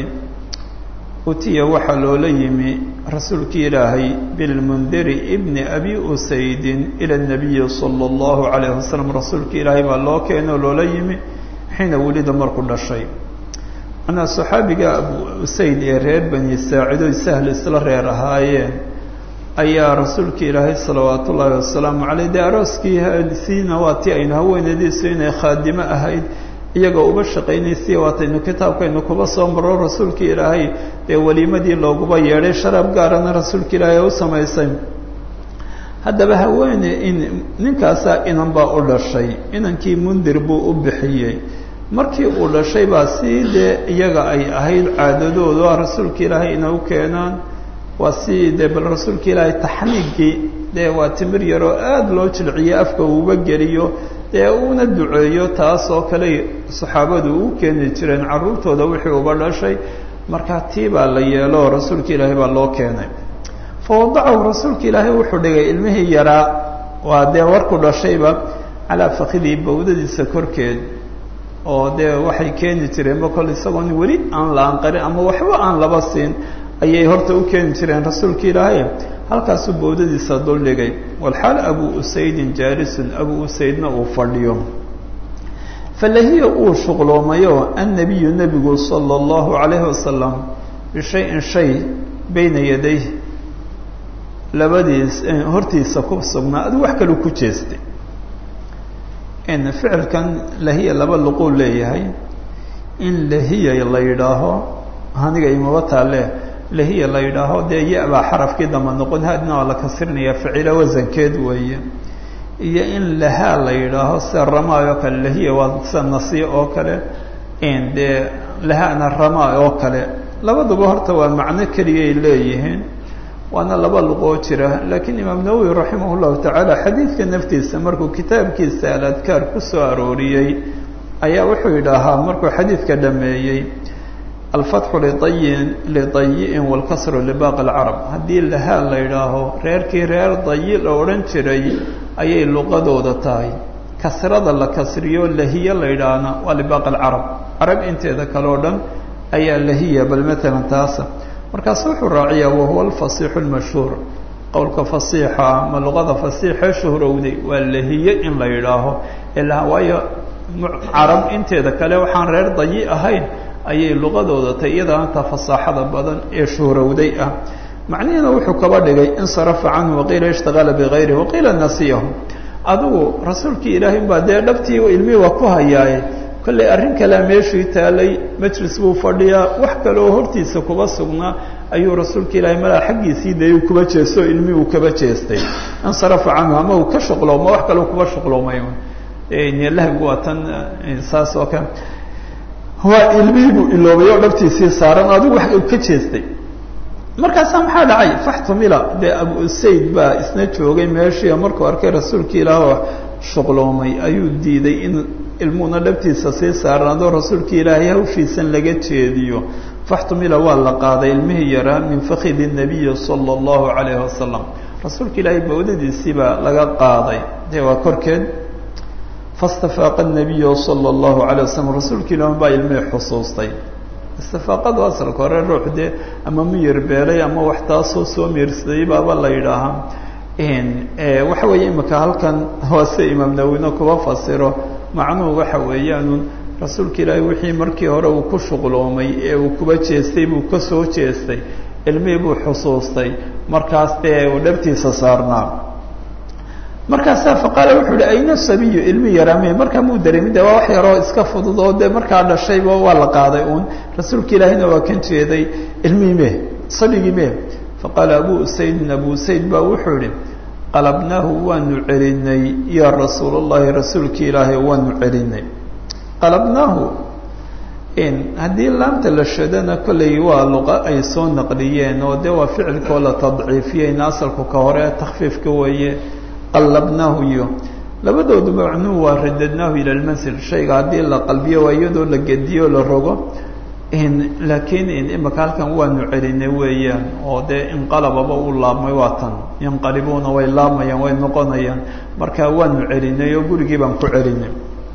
utiya waxaa loola yimi rasuulkii ilaahay bilmundiri ibni abi usaydin ila الnabiyi salى اllahu عalayh wasalam rasuulka ilaahay baa loo keenay oo loola yimi xiina welida markuu dhashay manaa saxaabiga abu usayd ee reer bani saacido sahl isla reer ahaayeen ayaa rasuulka ilaahay salawaat ullaahi wasalaamu caleyh dee arooskii siina waa ti aynu haweenadiisu inay khaadimo ahayd iyagoo uba shaqaynaysiya waataynu kitaabkaynu kuba soo maro rasuulka ilaahay dee weliimadii looguba yeedhay sharaab gaarana rasuulka ilaahay u samaysay haddaba haweene in ninkaasaa inan baa u dhashay inankii mundir buu u bixiyey markii uu dhashay baa sii dee iyaga ay ahayd caadadoodu a rasuulka ilaahay inay u keenaan waa si dee bal rasuulka ilaahay taxniigii dee waa timir yaroo aada loo jilciyo afka uuba geliyo dee uuna duceeyo taas oo kale saxaabadu u keeni jireen carruurtooda wixii uba dhashay markaa tii baa la yeelo rasuulka ilaahay baa loo keenay fa wadacahu rasuulka ilaahay wuxuu dhigay ilmihii yaraa waa dee warku dhashayba calaa fakidii bawdadiisa korkeed oo dee waxay keeni jireenba kol isagoon weli aan la anqarin ama waxba aan laba siin ayay horta u keeni jireen rasuulka ilaahay halkaasuu bawdadiisa duldhigay walxaal abu usaydin jaalisun abu usaydna uu fadhiyo falahiya uu shuqloomayo annabiyu nebigu sala allahu calayhi wasalam bishayin shay bayna yaday labadiis hortiisa ku sugnaa adu wax kaluu ku jeestay ficilkan lahiya laba luquu leeyahay in lahiya la yidhaaho aniga imaba taale lahiya la yidhaaho dee ya-baa xarafkii damba noqon haadna waa la kasrinaya ficilo wasankeed weeye iyo in lahaa la yidhaaho sida ramaa oo kale lahiya waa sida nasiya oo kale dee lahaana ramaa oo kale labaduba horta waa macno keliyay leeyihiin waana laba luqoo jira laakiin imaam nawowi raximah llahu tacaala xadiidka naftiisa markuu kitaabkiisa aladkaar ku soo arooriyey ayaa wuxuu yidhaahaa markuu xadiidka dhameeyey alfatxu liayin lidayi'in waalkasru libaaqi alcarab haddii lahaa la yidhaaho reerkii reer dayi la odhan jiray ayay luqadooda tahay kasrada la kasriyo lahiya la yidhaahna waa libaaqi alcarab carab inteeda kale o dhan ayaa lahiya bal matalan taasa markaasu wuxuu raaciyaa wahuwa alfasiixu lmashhuur qowlka fasiixa ama luqada fasiixee shuhrowday waa lahiye in la yidhaaho ilaa waayo carab inteeda kale waxaan reer dayi ahayn ayay luqadooda tay iyadaanta fasaaxada badan ee shuhrowday ah macnihiina wuxuu kaba dhigay insarafa canhu waqiila ishtaqala bigayri waqiila nasiyahu adigu rasuulkii ilaahay baa dee dhabtii ilmihii waa ku hayaaye kollay arrin kalea meeshii taalay majlis buu fadhiyaa wax kaleoo hortiisa kuba sugnaa ayuu rasuulka ilaahay malaa xaggiisii dayuu kuba jeestay oo ilmihii uu kaba jeestay insarafa canhu ama uu ka shuqlooma wax kaleu kuba shuqloomay lahwigu waa tan saas oo kale waa ilmihii buu iloobay oo dhabtiisii saaran adigu wax uu ka jeestay markaasaa maxaa dhacay faxtumila dee abu usayd baa isna joogay meeshii markuu arkay rasuulkii ilaah oo shuqloomay ayuu diiday in ilmuhuna dhabtiisa sii saarnaadoo rasuulkii ilaahay hawshiisan laga jeediyo faxtumila waa la qaaday ilmihii yaraa min fakidi nabiyi sala allahu calayhi wasalam rasuulka ilaahay bawdadiisii baa laga qaaday dee waa korkeed fastafaaqa nabiyu sala allahu calayh wasalam rasuulka ilaah baa ilmihii xusuustay istifaaqadu asalka hore ruux dee ama miyir beelay ama wax taasoo soo miirsaday baaba la yidhaahaa waxa weeye imika halkan hoose imaam nawina kuba fasiro macnuhu waxa weeyaanun rasuulka ilaahay wixii markii hore uu ku shuqloomay ee uu kuba jeestay buu ka soo jeestay ilmihii buu xusuustay markaas dee uu dhabtiisa saarnaa markaasaa faqaala wuxuu uhi ayna sabiyu ilmi yaraame markaa muu dareemin de waa wax yaroo iska fudud oo dee markaa dhashayba waa la qaaday uun rasuulka ilaahayna waa kan jeeday ilmihii me sabigii me faqaala abu usaydin abu usayd baa wuxuu ihi qalabnaahu waanu celinay yaa rasuul اllahi rasuulki ilaahay waanu celinay qalabnaahu haddii laamta la shadana kolley waa luqa ay soo naqliyeen oo de waa ficilkoo la tadciifiyeyna asalku ka hore takfiifka weeye qalabnaahu iyo labadoodu macnuhu waa radadnaahu ila lmansil shayga haddii la qalbiyo waa iyadoo la gediyo la rogo laakiin imika halkan waanu celinay weeyaan oo dee inqalababa u laabmay waa tan yanqalibuuna way laabmayaan way noqonayaan marka waanu celinay oo gurigii baan ku celinay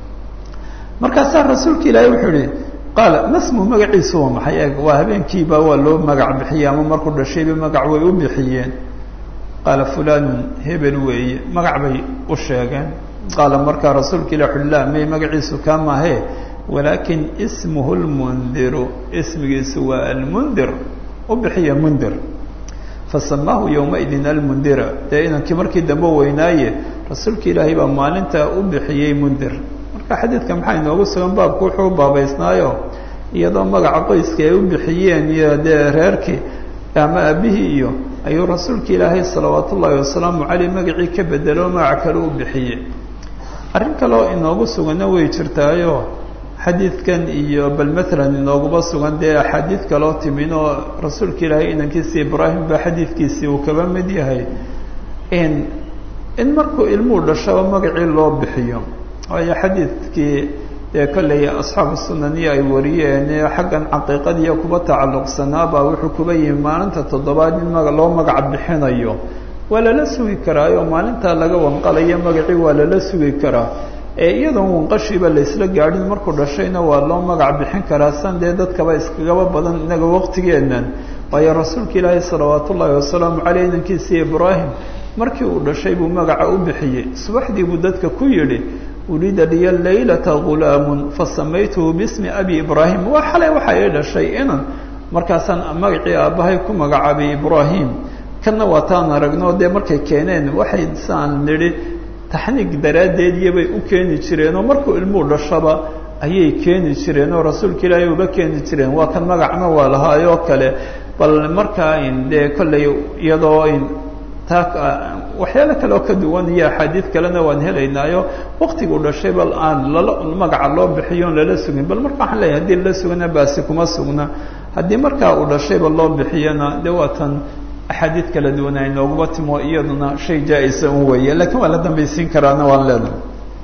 markaasaa rasuulka ilaahay wuxuu ihi qaala masmu magaciisu waa maxay eeg waa habeenkiiba waa loo magac bixiyey ama markuu dhashayba magac way u bixiyeen qaala fulanun hebel weeye magac bay u sheegeen qaala markaa rasuulka ilah ui la may magaciisu kaa mahe walaakin ismuhu lmundiru ismigiisu waa almundir u bixiya mundir fasamaahu yowmaidin almundira dee inankii markii dambe weynaaye rasuulka ilaahay baa maalintaa u bixiyey mundir marka xadiidka maxaa inoogu sugan baabku wuxuu baabaysnaayo iyadoo magaca qoyska ay u bixiyeen iyo dee reerkii ama aabihii iyo ayuu rasuulka ilaahay salawaat ullaahi wasalaamu caleyh magacii ka bedelo magac kale u bixiyey arrin kaleo inoogu suganna way jirtaayo xadiidkan iyo bal maalan inooguma sugan dee axaadiid kaloo timin oo rasuulka ilaahay inankiisi ibraahim ba xadiidkiisii uu kaba mid yahay in in markuu ilmuhu dhashaba magacii loo bixiyo waayo xadiidkii dee kolley asxaabu sunaniyo ay wariyeen xaggan caqiiqadiiyo kuba tacalluqsanaabaa wuxuu kuba yihi maalinta toddobaad in maga loo magac bixinayo waa lala sugi karaayo maalintaa laga wanqalayo magacii waa lala sugi karaa ee iyadoon wanqashiiba laysla gaadhin markuu dhashayna waa loo magac bixin karaa san dee dadkaba iskagaba badan inaga waqtigeennan waayo rasuulka ilaahi salawaat ullaahi wasalaamu caleyh inankiisii ibraahim markii uu dhashay buu magaca u bixiyey subaxdii buu dadka ku yidhi ulida liya laylata gulaamun fasamaytuhu bismi abi ibraahim waa xalay waxa ii dhashay inan markaasaan magacii aabbahay ku magacaabay ibraahim kanna waa taan aragno dee markay keeneen waxay saan nidhi taxniig daraaddeed iyobay u keeni jireenoo markuu ilmuhu dhashaba ayay keeni jireen oo rasuulka ilaahay uga keeni jireen waa kan magacna waa lahaayoo kale bal markaa dee kolley iyadoo taa waxyaalo kale oo ka duwan iyo axaadiid kalena waan helaynaayo waktiguu dhashay bal aan lala magaca loo bixiyo on lala sugin bal marka waxaan leeyahay haddii lala sugana baasi kuma sugna haddii markaa uu dhashayba loo bixiyana dee waa tan axaadiid kala duwan ay nooguma timo iyaduna shay jaa-isa un weeye lakiin waa la dambaysiin karaana waan leenahay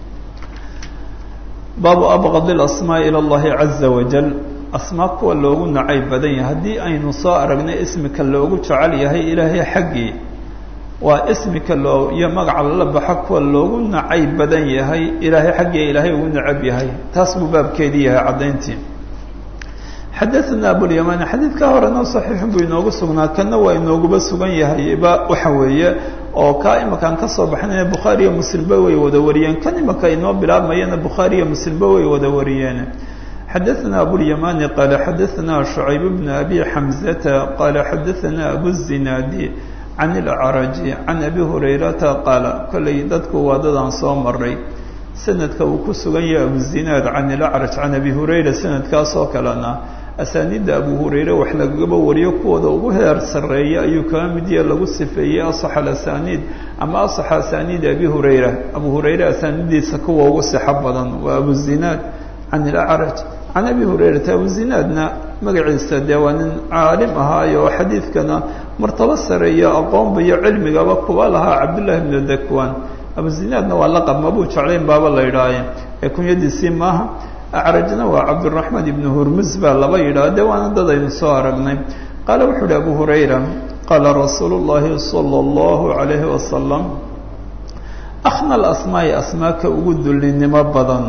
baabu abqad ilasmaa ila allahi caza wajal asmaa kuwa loogu nacayb badan yahay haddii aynu soo aragnay ismika loogu jecel yahay ilaahay xaggii waa ismika loo iyo magaca lala baxa kuwa loogu nacayb badan yahay ilaahay xaggii ilaahay ugu nacab yahay taas buu baabkeedii yahay caddayntii xadaثna abulyamaan xadiidka horena صaxiixun buu inoogu sugnaa kana waa inooguba sugan yahay ba waxa weeye oo kaa imakaan ka soo baxnayna bukhaariyo muslimba way wada wariyeen kan imaka inoo bilaabmayana bukhaariyo muslimba way wada wariyeen xadaثna abulيamani qaala xadaثna شhucayb bn abi xamزata qaala xadaثna abu الzinaadi can اlacraji can abi hurayrata qaala kolley dadku waa dadaan soo maray sanadka uu ku sugan yahay abuzinaad can ilacraj can abi hurayra sanadkaasoo kalena asaaniidda abu hurayre wax lagaba wariyo kuwooda ugu heer sarreeya ayuu kaga mid yahe lagu sifeeyey asax alasaniid ama asaxa asaaniid abi hurayra abu hurayre asaaniiddiisa kuwa ugu sixo badan waa abu zinaad can ilacraj can abi hurayrata abu zinaadna magaciisa dee waa nin caalim ahaayo oo xadiidkana martabo sareeyo aqoonba iyo cilmigaba kuwa lahaa cabdullahi bnu dakwan abu zinaadna waa laqab mabuu jeclayn baaba la yidhaaye ee kunyadiisii maaha acrajna waa cabduraxmaan ibnu hurmus baa laba yidhaha de waana dad aynu soo aragnay qaala wuxuu uhi abu hurayra qaala rasuulu llahi sala allahu calayhi wasalam akhna alasmaai asmaaka ugu dullinimo badan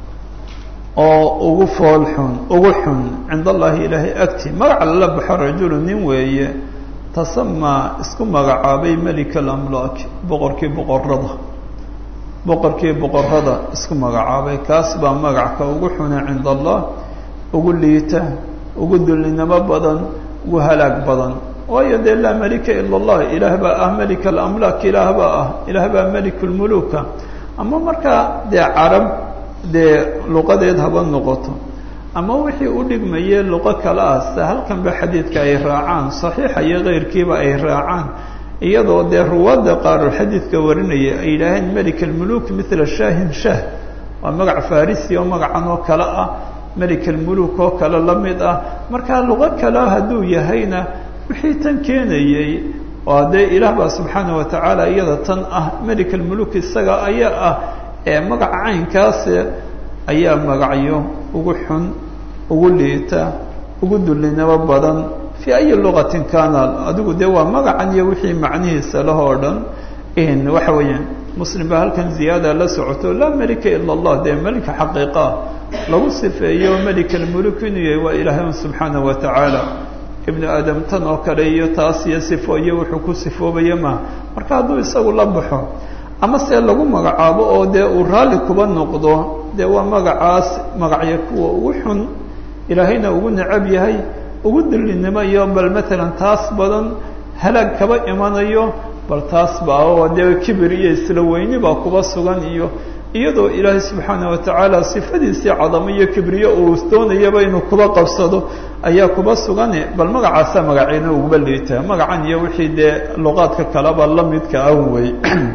oo ugu fool xun ugu xun cind allahi ilaahay agti magaca lala baxo rajulu nin weeye tasamaa isku magacaabay melika alamlaak boqorkii boqorada boqorkii boqorada isku magacaabay kaas baa magacka ugu xuna cinda allah ugu liita ugu dullinimo badan ugu halaag badan waayo dee laa melika ila allah ilaah baa ah melika alamlaak ilaah baa ah ilaah baa melikulmuluka ama markaa dee carab dee luqadeed haba noqoto ama wixii u dhigmayee luqo kale ah se halkanba xadiidka ay raacaan saxiixa iyo keyrkiiba ay raacaan iyadoo dee ruwaadda qaaroo xadiidka warinaya ay yidhaaheen melik almuluk mila shaahin shah waa magac farisi oo magacan oo kale ah melik almuluk oo kale la mid ah markaa luqo kale hadduu yahayna wixii tan keenayey oo dee ilaah baa subxaana wa tacaala iyada tan ah melik almuluk isaga ayaa ah ee magaca caynkaasi ayaa magacyo ugu xun ugu liita ugu dullinimo badan fii ayi luqatin kaana adigu dee waa magacan iyo wixii macnihiisa lah oo dhan waxa weeyaan muslim baa halkan ziyaada la socoto laa melika ila allah dee melika xaqiiqaa lagu sifeeyo melika almuluk inuu yahay waa ilaahay subxaana wa tacaala ibnu aadam tan oo kale iyo taas iyo sifo iyo wuxuu ku sifoobaya maha marka hadduu isagu la baxo ama se lagu magacaabo oo dee uu raalli kuba noqdo dee waa magacaas magacyo kuwa ugu xun ilaahayna ugu necab yahay ugu dullinimo iyo bal matalan taas badan halaag kaba imanayo bal taas baa oo dee kibir iyo isla weyni baa kuba sugan iyo iyadoo ilaahay subxaana wa tacaala sifadiisii cadamo iyo kibriyo uu doonayaba inuu kuba qabsado ayaa kuba sugane bal magacaasa magaciina uguba liitaa magacan iyo wixii dee luqaadka kaleba la midka ah wey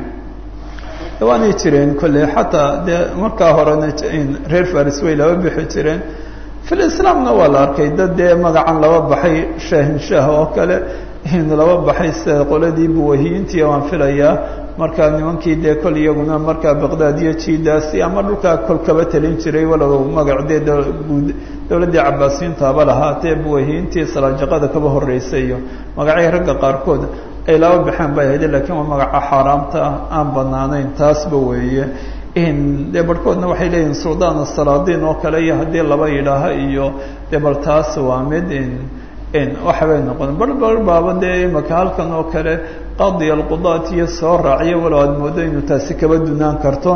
waanay jireen kolley xataa dee markaa horena reer faris way laba bixi jireen fil islaamna waa la arkay dad dee magacan laba baxay shaahinshaah oo kale laba baxay sida qoladii buwahiyiintii waan filayaa markaa nimankii dee kol iyaguna markaa baqdaad iyo jidaasi ama dhulkaa kol kaba talin jiray walow magac dee dowladdii cabaasiyiintaaba lahaatee buwahiyiintii salaajaqada kaba horreysay iyo magacyo ragga qaarkood ay laba baxeen bay ahayde lakiin waa magaca xaaraamta aan banaanayn taasba weeye dee barhkoodna waxay leeyihin suldaan asalaadiin oo kale iyo haddii laba yidhaaha iyo dee bal taas waa mid waxbay noqon bar bar baaba dee imaka halkan oo kale qadi alqudaat iyo soo raaciyo walow aad moodo inuu taasi kaba dunaan karto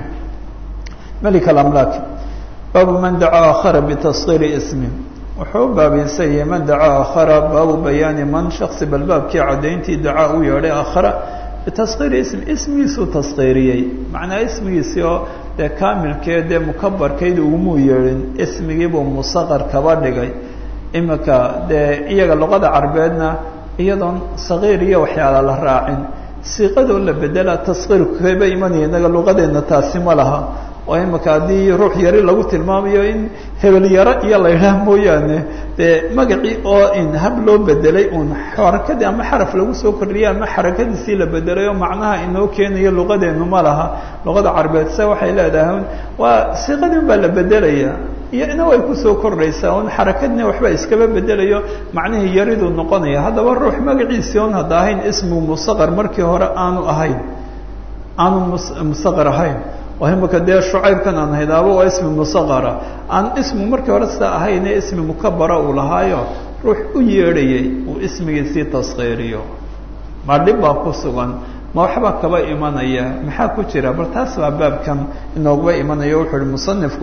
melik alamlaak baabu man dacaa akhara bitaskiiri ismi wuxuu u baabinsayay man dacaa akhara baabu bayaani man shaksi bal baabkii caddayntii dacaa u yeedhay akhara bitaskiiri ismi ismigiisuu taskiiriyey macnaa ismigiisii oo dee kaamilkee dee mukabarkayd ugumuu yeedhin ismigiibuu musaqar kaba dhigay imika dee iyaga luqada carbeedna iyadoon sagiir iyo waxyaala la raacin siiqadoo la bedela taskiirku kaba imanaya inaga luqadeenna taasi ma laha oo imika haddii ruux yari lagu tilmaamayo in hebel yaro iyo la yidhaah mooyaane dee magacii oo in hab loo bedelay uun xarakadii ama xaraf lagu soo kordhiyay ama xarakadiisii la bedelay oo macnaha inoo keenayo luqadeenu ma laha luqada carbeed se waxay leedahay waa siiqadii un baa la bedelaya iyo ina way kusoo kordhaysaa un xarakadni waxba iskaba bedelayo macnihii yariduu noqonaya haddaba ruux magaciisii on hadda ahayn ismu musaqar markii hore aanu ahayn aanu musaqar ahayn oo imika dee shucaybkan aan haydaabo waa ismi musaqara aan ismu markii hore sidaa ahayne ismi mukabara uu lahaayo ruux u yeedhayay uu ismigiisii taskiiriyo ma dhib baa ku sugan ma waxbaa kaba imanaya maxaa ku jira bal taas baa baabkan inooguba imanaya wuxuu uhi musanifku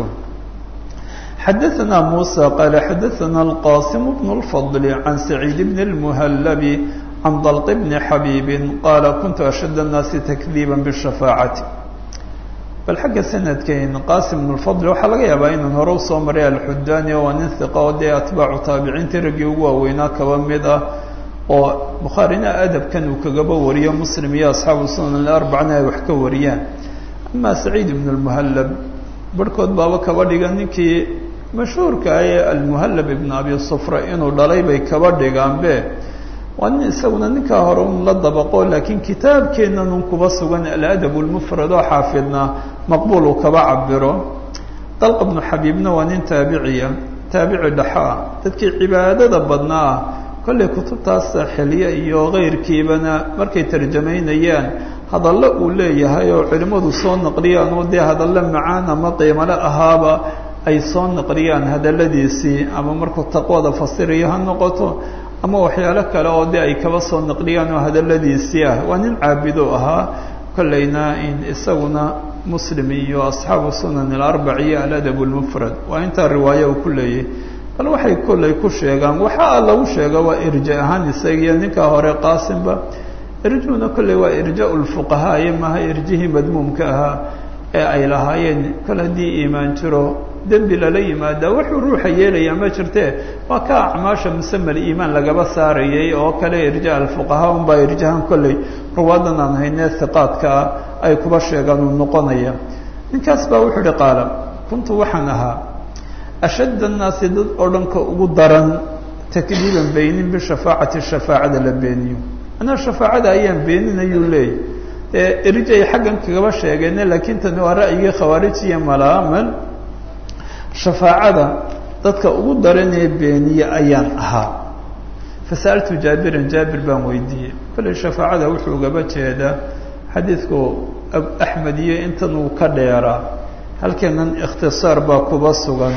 xadaثna muسى qال xadaثna الqاsim بن الفضل عan سacيid بن المhلب عan dلط بن xabيب qال kuntu أشhد الناasi تkذيبا bالشhفاacة bal xagga sanadkeyn qaasim bn lfadl waxaa laga yaabaa inaan hore usoo maray alxudaani waa nin hiqa oo dee atbaacu taabiciintii raggii ugu waaweynaa kaba mid ah oo bukhaarina adabkan uu kagaba wariyo muslim iyo asxaabu sunan arbacana ay wax ka wariyaan amaa saciid ibn lmuhallab barhkood baaba kaba dhigan ninkii mashhuurka ah ee almuhallab ibn abi sufra inuu dhalay bay kaba dhigaanbe waa nin isaguna ninkaa hore un la dabaqo laakiin kitaabkeennan un kuba sugan aladab lmufrad oo xaafidna maqbuul uu kaba cabiro dalqa bnu xabiibna waa nin taabiciya taabici dhaxa ah dadkii cibaadada badnaa ah kollay kutubtaas xilye iyo keyrkiibana markay tarjamaynayaan hadallo uu leeyahay oo culimmadu soo naqliyaan oo dee hadallo macaan ama qiimale ahaaba ay soo naqliyaan hadalladiisii ama markuu taqwada fasirayo ha noqoto ama waxyaalo kale oo de ay kaba soo naqliyaan oo hadalladiisii ah waa nin caabido ahaa kollayna in isaguna muslim iyo asxaabu sunan alarbac iyo aladab lmufrad waa intaa riwaayo uu ku leeyahy bal waxay kollay ku sheegaan waxaa lagu sheega waa irja ahaan isagiyo ninkaa hore qaasimba irjuuna kolley waa irja lfuqahaa iyo maaha irjihii madmuumka ahaa ee ay lahaayeen kol haddii iimaan jiro dembi lala yimaada wuxuu ruuxa yeelayaa ma jirtee waa ka acmaasha musamal iimaan lagaba saarayay oo kale irja alfuqahaa unbaa irjahan kolley ruwaadan aan haynee hiqaadkaa ay kuba sheegaan uu noqonaya ninkaas baa wuxuu ihi qaala kuntu waxaan ahaa ashadd annaasi dad oo dhanka ugu daran takdiiban beynin bishafaacati shafaacada la beeniyo anaa shafaacada ayaan beeninayuu leeyay ee irij ay xaggan kagaba sheegeene laakiin tani waa ra'yigii khawaarijiya malaamal shafaacada dadka ugu daranee beeniye ayaan ahaa fasa'altu jaabiran jaabir baan weydiiyey kolley shafaacada wuxuu ugaba jeedaa xadiidku axmed iyo intan uu ka dheeraa halkeenan ikhtisaar baa kuba sugan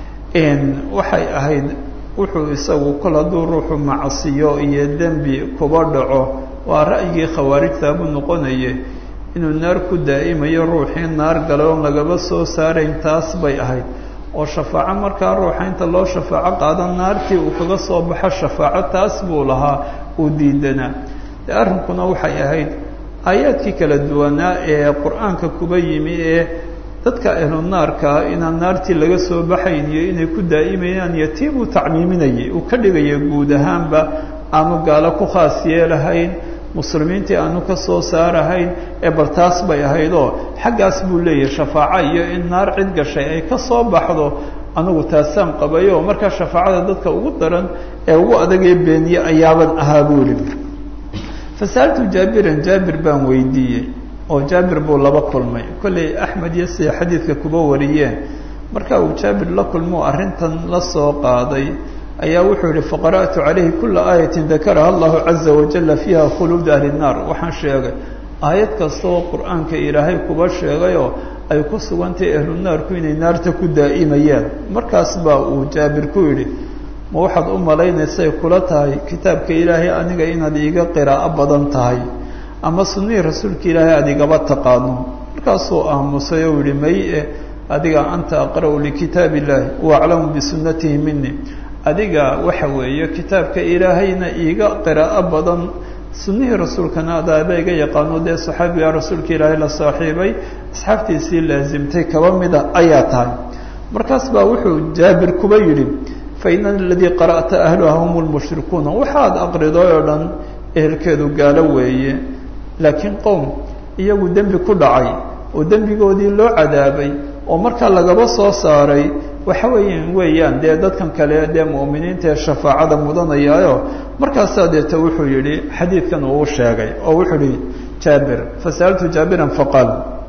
waxay ahayd wuxuu isagu kol hadduu ruuxu macsiyo iyo dembi kuba dhaco waa ra'yigii khawaarijta buu noqonaye inuu naar ku daa'imayo ruuxii naar galay oon lagaba soo saarayn taas bay ahayd oo shafaaco markaa ruuxa inta loo shafaaco qaada naartii uu kaga soo baxo shafaaco taas buu lahaa uu diidanaa dee arrinkuna waxay ahayd aayaadkii kala duwanaa ee qur-aanka kuba yimi ee dadka ahlu naarkaa inaan naartii laga soo baxayn iyo inay ku daa'imayaan iyo tii buu tacmiiminayay uu ka dhigaya guud ahaanba aanu gaalo ku khaas yeelahayn muslimiintii aanu ka soo saarahayn ee bal taas bay ahayd oo xaggaas buu leeyahay shafaaco iyo in naar cid gashay ay ka soo baxdo anigu taasaan qabayo markaa shafaacada dadka ugu daran ee ugu adagee beeniye ayaaban ahaa buu ihi fasa'altu jaabiran jaabir baan weydiiyey oo jaabir buu laba kulmay kolley axmed iyo siday xadiidka kuba wariyeen marka uu jaabir la kulmo arrintan la soo qaaday ayaa wuxuu yihi faqara'tu calayhi kula aayatin dakaraha allahu caza wajala fiiha khuluud ahli nnaar waxaan sheegay aayad kasta oo qur-aanka ilaahay kuba sheegayoo ay ku sugantahay ahlu naarku inay naarta ku daa'imayaan markaas baa uu jaabir ku yidhi ma waxaad u malaynaysay kula tahay kitaabka ilaahay aniga inaad iiga qiraa'o badan tahay ama sunnihii rasuulka ilaahay aad igaba taqaano markaasuu aamusay oo yihi may-e adiga anta aqra'u likitaab illahi wa aclamu bisunnatihi mini adiga waxa weeye kitaabka ilaahayna iiga qiraa'o badan sunnihii rasuulkana adaaba iga yaqaano dee saxaabiga rasuulka ilaahay la saaxiibay asxaabtiisii laasimtay kaba mida ayaa tahay markaas baa wuxuu jaabir kuba yidhi fa ina aladii qara'ta ahluha hum lmushrikuuna waxaad aqriday oo dhan ehelkeedu gaalo weeye laakiin qowm iyagu dembi ku dhacay oo dembigoodii loo cadaabay oo markaa lagaba soo saaray waxa weeyaan weeyaan dee dadkan kale dee mu'miniinta ee shafaacada mudanayaayo markaasaa deeta wuxuu yidhi xadiidkan uu sheegay oo wuxuu yihi jaabir fasa'altu jaabiran faqaal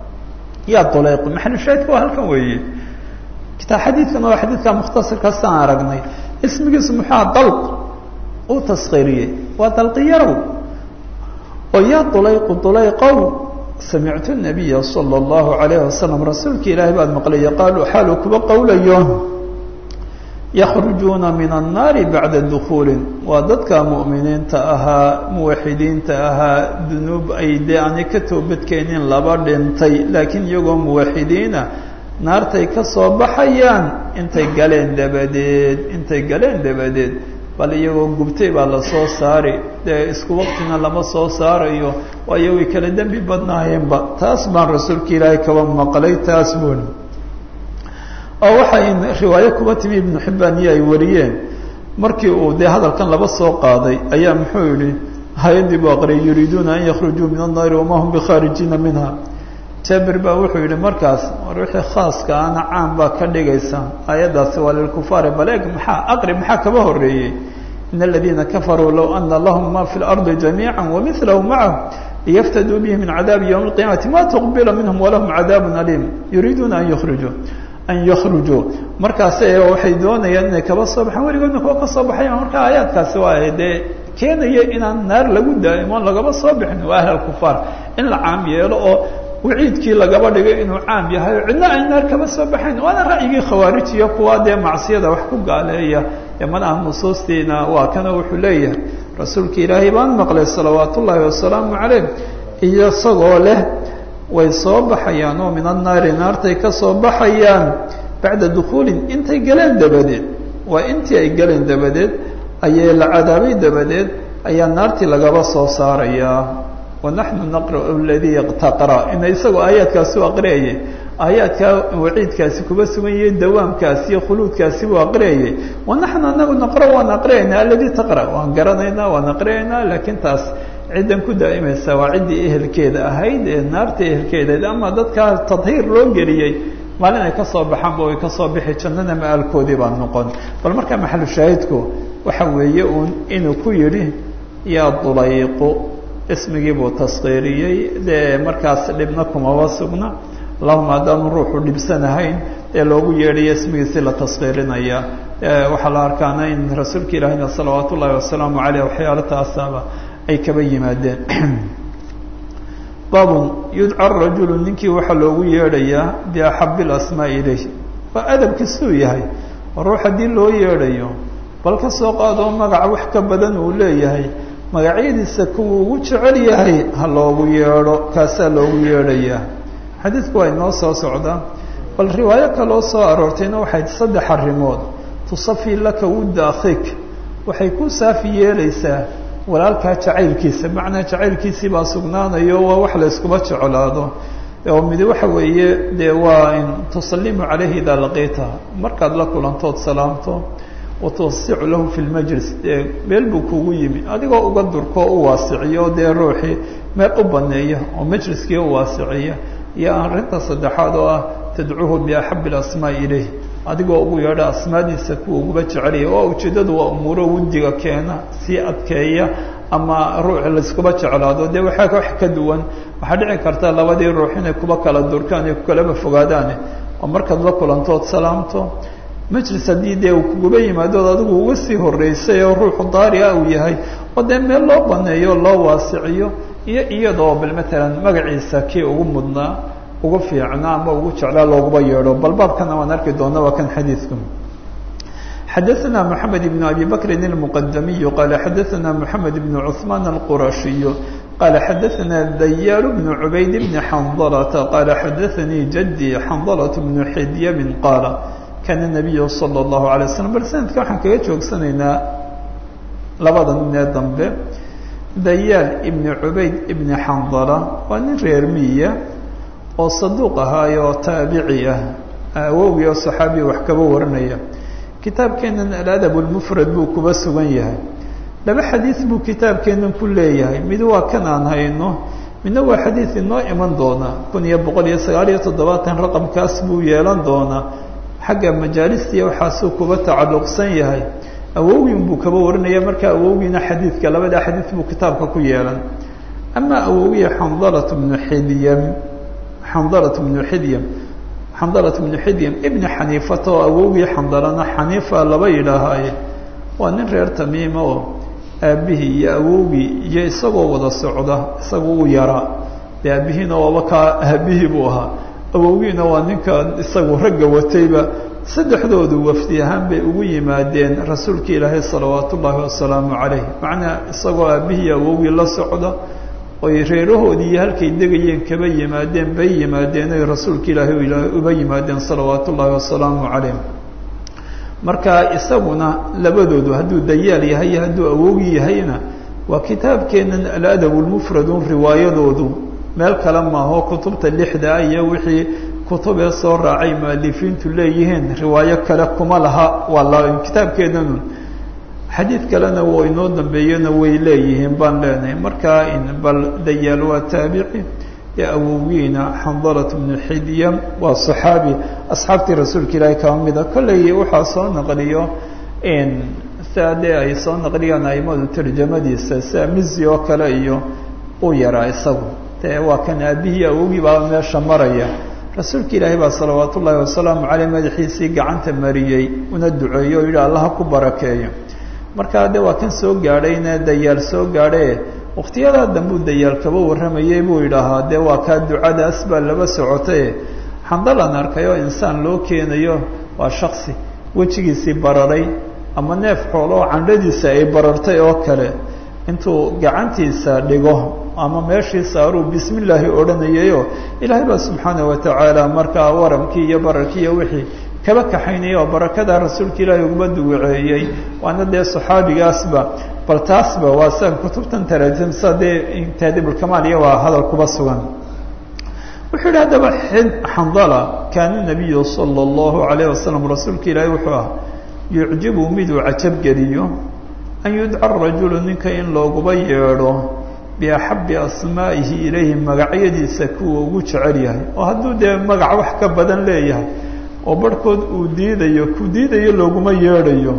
yaa dulayq maxalushaahidka waa halkan weeye kitaa xadiidkan waa xadiidka mukhtasarkaasaan aragnay ismigiisu muxua dalq uu taskhiiriyey waa dalqiyarow oo yaa dulayqu dulayqow samictu nabiya sala allahu alayhi wasalam rasuulka ilaahay baad maqlaya qaalu xaaluu kuba qowlayo yakhrujuuna min annaari bacda dukuulin waa dadka mu'miniinta ahaa muwaxidiinta ahaa dunuub ay dee aanay ka toobadkeenin laba dhintay laakiin iyagoo muwaxidiina naartay ka soo baxayaan intay galeen dabadeed intay galeen dabadeed bal iyagoo gubtay baa lasoo saari dee isku waqtina lama soo saarayo waayo way kala dembi badnaayeenba taas baan rasuulka ilaahay kaba maqlay taas buuni oo waxay riwaayo kuba timi ibnu xibbaan iyo ay wariyeen markii uu dee hadalkan laba soo qaaday ayaa muxuu yihi hay-adii buu aqriyay yuriiduuna an yakhrujuu min annaari wama hum bikhaarijiina minha jaabir baa wuxuu yihi markaas war wixii khaaska ana caan baa ka dhigaysa aayaddaasi waa lilkufaari bal eeg maxaa aqri maxaa kaba horeeyey in aladiina kafaruu low ana lahum ma fi lardi jamiica wamilahu macahu liyaftaduu bihi min cadaabi ywmi اlqiyamati ma tuqbila minhum walahum cadaab aliim yuriiduuna an yukhrijuu an yakhrujuu markaase waxay doonayaan inay kaba soo baxaan weligoodna kuwa ka soo baxayaan marka aayaadkaasi waa dee keenaya inaan naar lagu daa'imo lagaba soo bixin waa ahl kufaar in la caam yeelo oo waciidkii lagaba dhigay inuu caam yahay oo cidna ay naar kaba soo baxayn waana ra'yigii khawaarij iyo kuwa dee macsiyada wax ku gaaleeya ee manaha nusuustiina waa kana wuxuu leeyahay rasuulka ilaahay baan maqlay salawaat ullaahi wasalaamu calayh iyo isagoo leh way soo baxayaan oo min annaari naartay ka soo baxayaan bacda dukuulin intay galeen dabadeed waa intii ay galeen dabadeed ayay la cadaabay dabadeed ayaa naartii lagaba soo saarayaa wanaxnu naqra'u aladii taqra ina isagoo aayaadkaasi u aqriyayay aayaadkaa waciidkaasi kuba sugan yahay dawaamkaasi iyo khuluudkaasi buu aqriyayay wanaxnu anagu naqra waan aqriyaynaa aladii taqra waan garanaynaa waan aqriyaynaa laakiin taas ciddan ku daa'imaysa waa ciddii ehelkeeda ahayd ee naarta ehelkeedaed ama dadkaa tadhiir loo geliyey maalin ay ka soo baxaanba way ka soo bixi jannana ma-aalkoodii baa noqon bal marka maxalu shaahidku waxa weeye uun inuu ku yidhi yaa dulayqu ismigii buu taskiiriyey dee markaas dhibna kumaba sugna allahuma haddaanu ruuxu dhibsanahayn ee loogu yeedhayo ismigiisi la taskiirinaya waxaa la arkaana in rasuulka ilaahina salawaat ullaahi wasalaamu caleyh waxyaalo taasaaba ay kaba yimaadeen baabun yudca rajulu ninkii waxaa loogu yeedhayaa biaxabi اlasmaa ilayh waa adabki siduu yahay ruux haddii loo yeedhayo bal ka soo qaadoo magaca wax ka badan uu leeyahay magacyadiisa kuwuu ugu jecel yahay ha loogu yeedho kaasaa loogu yeedhayaa xadiidku waa inoo soo socdaa bal riwaayo kaloo soo aroortayna waxay saddex arrimood tusafi laka wudda akhiik waxay ku saafi yeelaysaa walaalkaa jacaylkiisa macnaa jacaylkiisii baa sugnaanayo waa wax la yskuma jeclaado oo midi waxa weeye dee waa in tusalimu calayhi idaa laqiita markaad la kulantood salaamto watawasicu lahu fi lmajlis dee meel buu kugu yimi adigoo uga durkoo u waasiciyo dee ruuxii meel u baneeya oo majliskii u waasiciya iyo arrinta saddexaad oo ah tadcuuhu biaxabi اlasmaa ilayh adigoo ugu yeedha asmaadiisa kuwa uguba jecelaya oo ujeeddadu waa umuuro wuddiga keena sii adkeeya ama ruux layskuba jeclaado dee waxaa wax ka duwan waxaa dhici karta labadii ruux inay kuba kala durkaan ay kukalaba fogaadaane oo markaad la kulantood salaamto majlis haddii dee uu kuguba yimaadood adigu uga sii horeysay oo ruuxu daari ah uu yahay oo dee meel loo baneeyo loo waasiciyo iyo iyadoo bal matalan magaciisa kii ugu mudnaa ugu fiicnaa ama ugu jeclaa looguba yeedho bal baabkana waan arki doona waa kan xadiidku xadaثna mحamed بن abi bakri الmqdamiy qala xadaثna mحamed بن cثman الqurashiy qala xadaثna dayaal بن cubayd بn xandlةa qala xadaثanii jadي xandlة بن xidyabin qaala kana النabiy slى الlahu عalيه waslm bal sanadka waxaan kaga joogsanaynaa labada nin ee dambe dayaal ibn cubayd ibn xandla waa nin reer miya oo saduuq ahaayo oo taabici ah awowgii oo saxaabiya wax kaba waranaya kitaabkeenan aladab lmufrad buu kuba sugan yahay laba xadiid buu kitaabkeenan ku leeyahay mid waa kan aan hayno midna waa xadiid inoo iman doona kun iyo boqol iyo sagaal iyo toddobaatan raqamkaas buu yeelan doonaa xagga majaalistiiya waxaasuu kuba tacalluqsan yahay awowgin buu kaba waranaya marka awowgiina xadiidka labada xadiid buu kitaabka ku yeelan ama awowgiya xandalat bnu xidyam xandalat bnu xidyam xandalat bnu xidyam ibni xaniifata oo awowgii xandalana xaniifa laba yidhaahaaye waa nin reer tamiima oo aabbihii iyo awowgii iyo isagoo wada socda isaga uu yaraa dee aabihiina waaba kaa aabihii buu ahaa awowgiina waa ninka isagu ragga watayba saddexdoodu wafdi ahaan bay ugu yimaadeen rasuulka ilaahay salawaat ullaahi wasalaamu calayh macnaa isagoo aabbihii awowgii la socda oy reerahoodii iyo halkay degayeen kaba yimaadeen bay yimaadeen oy rasuulka ilaahay uba yimaadeen salawaat ullaahi wasalaamu calayh marka isaguna labadoodu hadduu dayaal yahay iyo hadduu awoogi yahayna waa kitaabkeenan aladab lmufradun riwaayadoodu meel kale maaho kutubta lixda iyo wixii kutubee soo raacay mualifiintu leeyihiin riwaayo kale kuma laha waa la kitaabkeenanu xadiid kalena wo inoo dambeeyana way leeyihiin baan leenahay markaa bal dayaal waa taabici ee awogiina xandalat bnu xidyam waa saxaabi asxaabtii rasuulka ilaahi kaba mida kolley waxaa soo naqliyo sia dee ay soo naqliyaan aimadu tarjamadiisa sia mizi oo kale iyo u yaraa isagu dee waa kan aabihii awogii baa meesha maraya rasuulka ilaahi baa salawaat ullaahi wasalaamu caleyh madaxiisii gacanta mariyey una duceeyo o yidhi allaha ku barakeeyo markaa de waa kan soo gaadhayna dayaal soo gaadhe waktiyadaa dambuu dayaal kaba warramayey buu yidhaahaa dee waa kaa ducadaas baa laba socotaye xandalan arkay oo insaan loo keenayo waa shaksi wejigiisii bararay ama neef xoolo oo candhadiisa ay barartay oo kale intuu gacantiisa dhigo ama meeshii saaruu bismi illaahi odhanayayoo ilaahay baa subxaana watacaala markaa waramkii iyo bararkii iyo wixii kaba kaxaynaya oo barakadaa rasuulka ilaahay uguma duwaceeyey waana dee saxaabigaasba bal taasba waa sian kutubtan taraajimsa dee taadibulkamaal iyo waa hadal kuba sugan wuxuu yidhi haddaba xandala kaana nabiyu sala allahu alayh wasalam rasuulka ilaahay wuxuu ah yucjibu miduu cajab geliyo an yudca rajulu ninka in looguba yeedho biaxabi asmaa'ihi ilayhi magacyadiisa kuwa ugu jecel yahay oo hadduu dee magac wax ka badan leeyahay oo barhkood uu diidayo ku diidayo looguma yeedhayo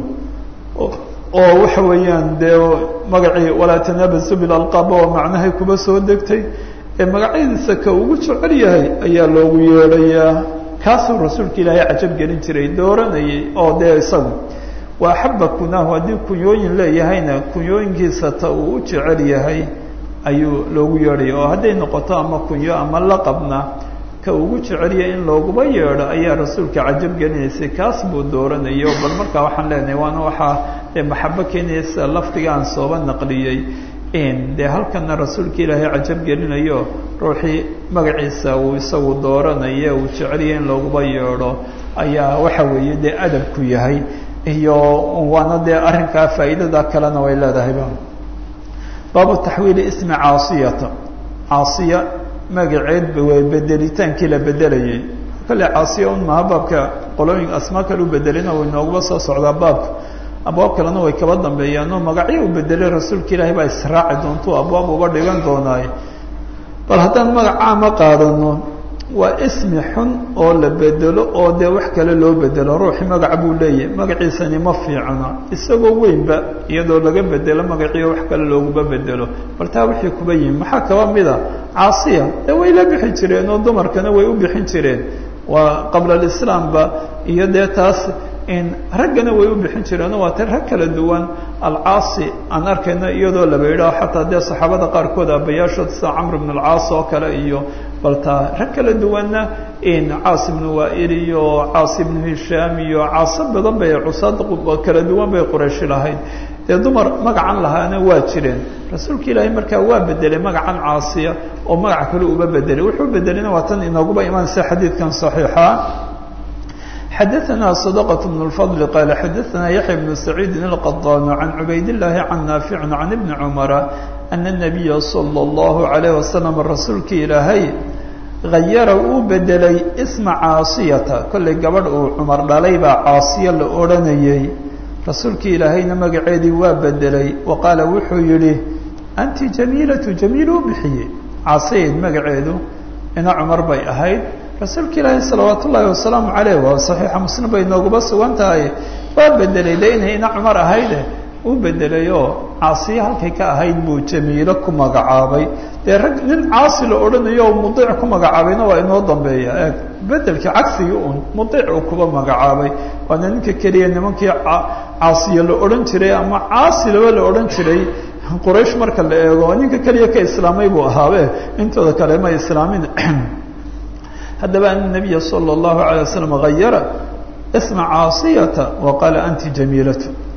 oo waxa weeyaan dee magacii walaa tanaabasu bilalqaab oo macnahay kuba soo degtay ee magacyadiisa ka ugu jecel yahay ayaa loogu yeedhayaa kaasuu rasuulka ilaahay cajab gelin jiray dooranayay oo dee isagu waa axaba kunaahu haddii kunyooyin leeyahayna kunyooyinkiisa ta uu u jecel yahay ayuu loogu yeedhaya oo hadday noqoto ama kunyo ama laqabna ka ugu jecelyahay in looguba yeedho ayaa rasuulka cajab gelinaysay kaas buu dooranayo bal markaa waxaan leenahay waana waxaa dee maxabo keenaya sida lafdiga aan sooba naqliyey dee halkana rasuulka ilaahay cajab gelinayo ruuxii magaciisa uu isagu dooranaye uu jecelyahay in looguba yeedho ayaa waxa weeye dee adabku yahay iyo waana dee arrinkaa faa'iidada kalena way leedahayba baabu taxwiili ismi caasiyata caasiya magaceed way bedelitaankii la bedelayay kale caasiya un maha baabka qolooyin asmaa kale u bedelina way nooguba soo socdaa baabka abwaab kalena way kaba dambeeyaanoo magacyo u bedelay rasuulka ilaahay baa israaci doontuu abwaab uga dhigan doonaaye bal haddaan magac caama qaadano waa ismi xun oo la bedelo oo dee wax kale loo bedelo ruuxi magac buu leeyahay magaciisani ma fiicna isagoo weynba iyadoo laga bedelo magaciyo wax kale looguma bedelo bal taa wixii kuba yihin maxaa kaba mida caasiya dee way la bixi jireen oo dumarkana way u bixin jireen waa qabla alislaamba iyo dee taas raggana way u bixin jireenoo waa ta rag kala duwan alcaasi aan arkayno iyadoo laba yidhaho xataa dee saxaabada qaarkood abayaashood sida camr bn alcaas oo kale iyo baltaa rag kala duwanna caas ibnu waail iyo caas ibnu hishaam iyo caaso badan bay cusaad kala duwan bay qurayshi lahayd dee dumar magacan lahaana waa jireen rasuulka ilaahay markaa waa bedelay magacan caasiya oo magac kale uba bedelay wuxuu bedelina waa tan inooguba imaanaysa xadiidkan saxiixa xadaثna صدقة بن الفضل qال xadaثna yaحyى بن سعيid القطان عن عubayd اللahi عن ناaفع عن بن cمر أن النبي صلى الله عليه وسلم rasuulka ilaahay غayara uu bedelay اسمa cاaصiyata kollay gabadh uu cmar dhalay baa cاaصiya la odhanayey rasuulka ilaahayna magaceedii waa bedelay وaqaala wuxuu yihi أnti جamيilaة جamيil u bixiyey cاaصiyayd magaceedu ina cmar bay ahayd rasuulka ilaahi salawaat ullaahi wasalaamu caleyh waa saxiixa muslim bay nooguba sugan tahay waa bedelay de inay ina cumar ahayde uu bedelay oo caasiye halkay ka ahayd buu jamiilo ku magacaabay dee rag nin caasi la odhanayo oo mudiic ku magacaabayna waa inoo dambeeya eeg bedelkii cagsigii un mudiic uu kuba magacaabay waana ninka keliya nimankii caasiye la odhan jiray ama caasilaba la odhan jiray quraysh marka la eego ninka keliya ka islaamay buu ahaabe intooda kale ma islaamin haddaba an nabiya salى اllahu alay wasalam hayara isma caasiyata wa qaala anti jamiilatu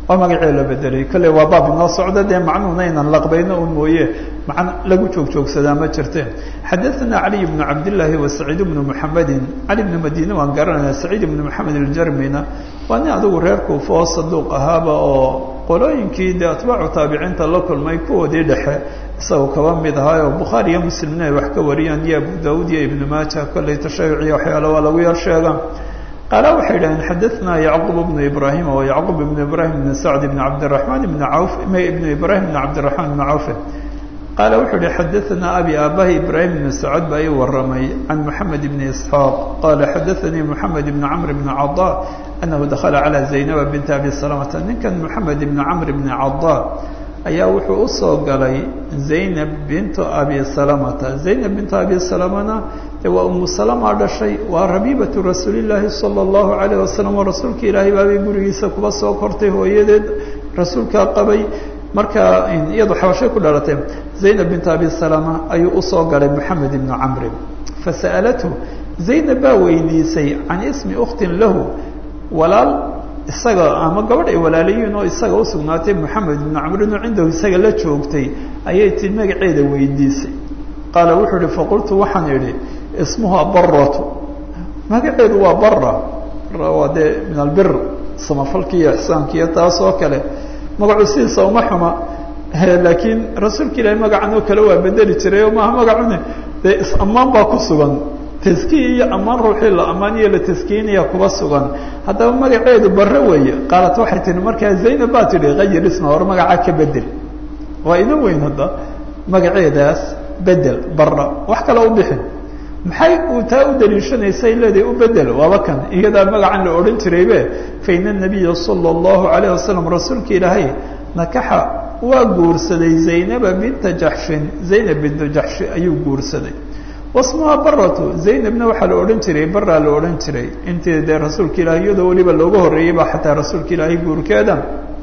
oo magacee la bedelay kolley waa baab inoo socda dee macnuhuna inaan laqbayno un mooye macna lagu joog joogsadaa ma jirte xadaثana caliy bnu cabdillaahi wa saciid bnu muxamedin cali bnu madiine waan garanayna saciid bnu moxamed aljarmina waa nin adigu reer kuufa oo saduuq ahaaba oo qolooyinkii dee atbaacu taabiciinta la kulmay kuwoodii dhexe isagoo kaba mid ahaayo bukhaari iyo muslimna ay wax ka wariyaan iyo abu daud iyo ibnu maaja kolley tashayuciyo waxyaala waa lagu yar sheega qaala waxay idhaheen xadaثna yacqub bnu ibrahim o yacqub ibnu ibrahim bn sacd ibn cabdiraحman ibn auf ibnu ibrahim bn cabdiraحman ibn cawfe qaala wuxuu ihi xadaثana abi aabahi ibrahim ibn sacd baa ii waramay can moxamed ibn isxaaq qala xadaثanii moxamed ibn camr ibn cada anahu dakla calى zaynaba binti abi salamata ninkan moxamed ibn camr ibn cada ayaa wuxuu usoo galay zaynab bintu abi salamata zaynab bintu abi salamana de waa umu salama dhashay waa rabiibatu rasuulillaahi sala allahu calayh wasalam oo rasuulka ilaahay baabay gurigiisa kuba soo kortay hooyadeed rasuulkaa qabay marka iyadu xabashay ku dhalatay zaynab bintu abi salama ayuu usoo galay moxamed ibnu camri fasa'alathu zaynab baa weydiisay can ismi ukhtin lahu walaal isaga ama gabadh ay walaalayiin oo isaga usugnaatay moxamed ibnu camrin oo cindahu isaga la joogtay ayay tii magaceeda weydiisay qaala wuxuu ihi faqultu waxaan idhi ismuha baratu magaceedu waa bara bara waa dee min albir samafalki iyo ixsaanki iyo taas oo kale magacu sidiisa uma xuma laakiin rasuulka ilaahay magacan oo kale waa bedeli jiray oo maaha magacune dee is-ammaan baa ku sugan taskiya iyo ammaan ruuxii la ammaan iyo la taskiinaya kuba sugan haddaba magaceedu bare weeye qaalat waxay tihi markaa zaynab baa tidhi kayir isma hor magacaa ka bedel waa ina weyn hadda magaceedaas bedel bara wax kale u bixin maxay uu taa u daliishanaysay leedahay u bedel waaba kan iyadaa magacan la odhan jiraybe faina nabiya sala allahu calayh wasalam rasuulka ilaahay nakaxa waa guursaday zaynaba binta jaxshin zaynab binta jaxshi ayuu guursaday wasmuha baratu zaynabna waxaa la odhan jiray baraa la odhan jiray intii dee rasuulka ilahay iyadoo weliba looga horreeyey baa xataa rasuulka ilaahay guurkeeda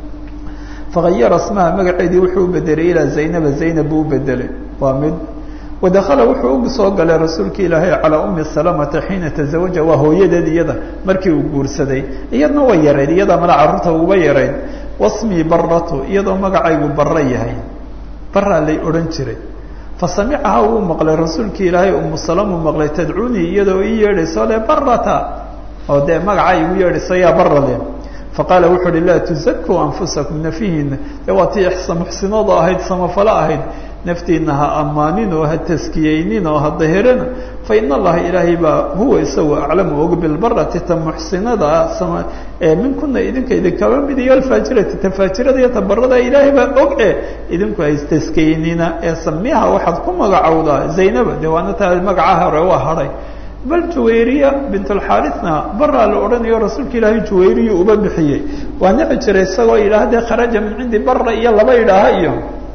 fagayara smaha magaceedii wuxuu u bedelay ilaa zaynaba zaynab buu u bedelay waa mid wadakala wuxuu u soo galay rasuulka ilaahay calaa umi salamata xiina tazawaja waa hooyadeed iyada markii uu guursaday iyadna way yarayd iyadaa mala carruurta uba yarayd wasmii baratu iyadoo magacaygu bara yahay baraa lay odhan jiray fasamicaha wuu maqlay rasuulkii ilaahay umu salama maqlay tadcuunii iyadoo ii yeedhayso le barata oo dee magaca igu yeedhayso yaa bara le faqaala wuxuu uhi laa tuzakuu anfusakum nafihiina dee waa tii muxsinada ahayd samafalo ahayd naftiina ha ammaanin oo ha taskiyeynin oo ha dahirina fa in allaha ilaahay baa huwa isagu aclamu og bilbarati ta muxsinada ee minkuna idinka idinkaba mid iyo alfaajirati tafaajirada iyo tabarada ilaahay baa og e idinku haystaskiyeynina ee samiha waxaad ku magacowdaa zaynaba dee waana taa magaca hore waa hadhay bal juwayriya bintulxaarithna baraa la odhanayo rasuulka ilaahay juwayriyu uba bixiyey waa nici jiray isagoo yidhaah dee kharaja min cindi bara iyo laba idhaaha iyo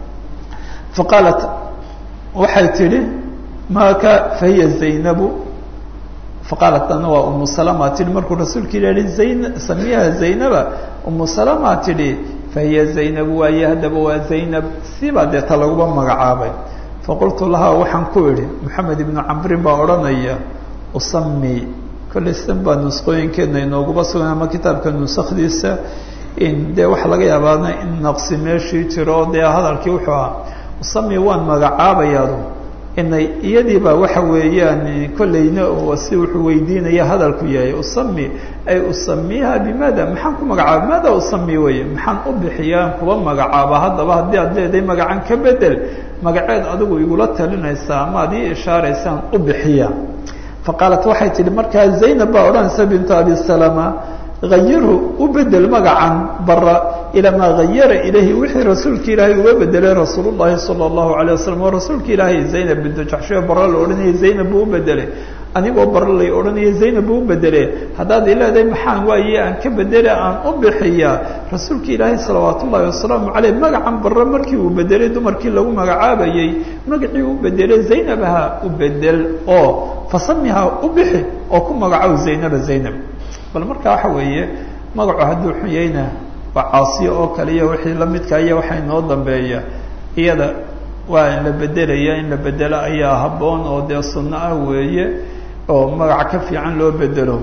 faqaalat waxay tidhi maka fahiya zaynabu faqaalat ana waa umu salama tihi markuu rasuulka ilahi zayn samiyaha zaynaba umu salama tidhi fahiya zaynabu waaye haddaba waa zaynab sibaa dee ta laguba magacaabay faqultu lahaa waxaan ku idhi maxamed ibnu camrin baa odhanaya usami kollay san baa nusqooyinkeedna inooguba sugan ama kitaabka nusakdiisa dee waxaa laga yaabaana in naqsi meeshii jiro dee hadalkii wuxuu ahaa usami waan magacaabayaadu inay iyadiiba waxa weeyaan kollayna si wuxuu weydiinaya hadalku yahay usami ay usamiha bimaada maxaan ku magacaaba maada usami weye maxaan u bixiyaan kuba magacaaba haddaba haddii aad leedahay magacan ka bedel magaceed adigu igula talinaysaa ama ad ii ishaaraysaan u bixiya faqaalat waxay tihi markaa zaynab baa odhanaysa bintu abi salama hayirhu u bedel magacan bara ilaa maa hayara ilayhi wixii rasuulka ilaahay uga bedelay rasuul llahi sala allahu alayh wasalam oo rasuulka ilaahay zaynab bintu jaxshiyo bara la odhanayay zaynab buu u bedelay anigoo bara lay odhanaya zaynab buu u bedele haddaad i leedahay maxaan waaye aan ka bedele aan u bixiyaa rasuulka ilaahay salawaat ullahi wasalaamu caleyh magacan bara markii uu bedelay dumarkii lagu magacaabayey magacii u bedelay zaynabha u bedel oo fasamiha u bixi oo ku magacow zaynaba zaynab bal marka waxa weeye magacu hadduu xun yahayna waa caasiyo oo kale iyo wixii lamidka iyo waxaa inoo dambeeya iyada waa in la bedelaya in la bedelo ayaa habboon oo dee sunno ah weeye oo magaca ka fiican loo bedelo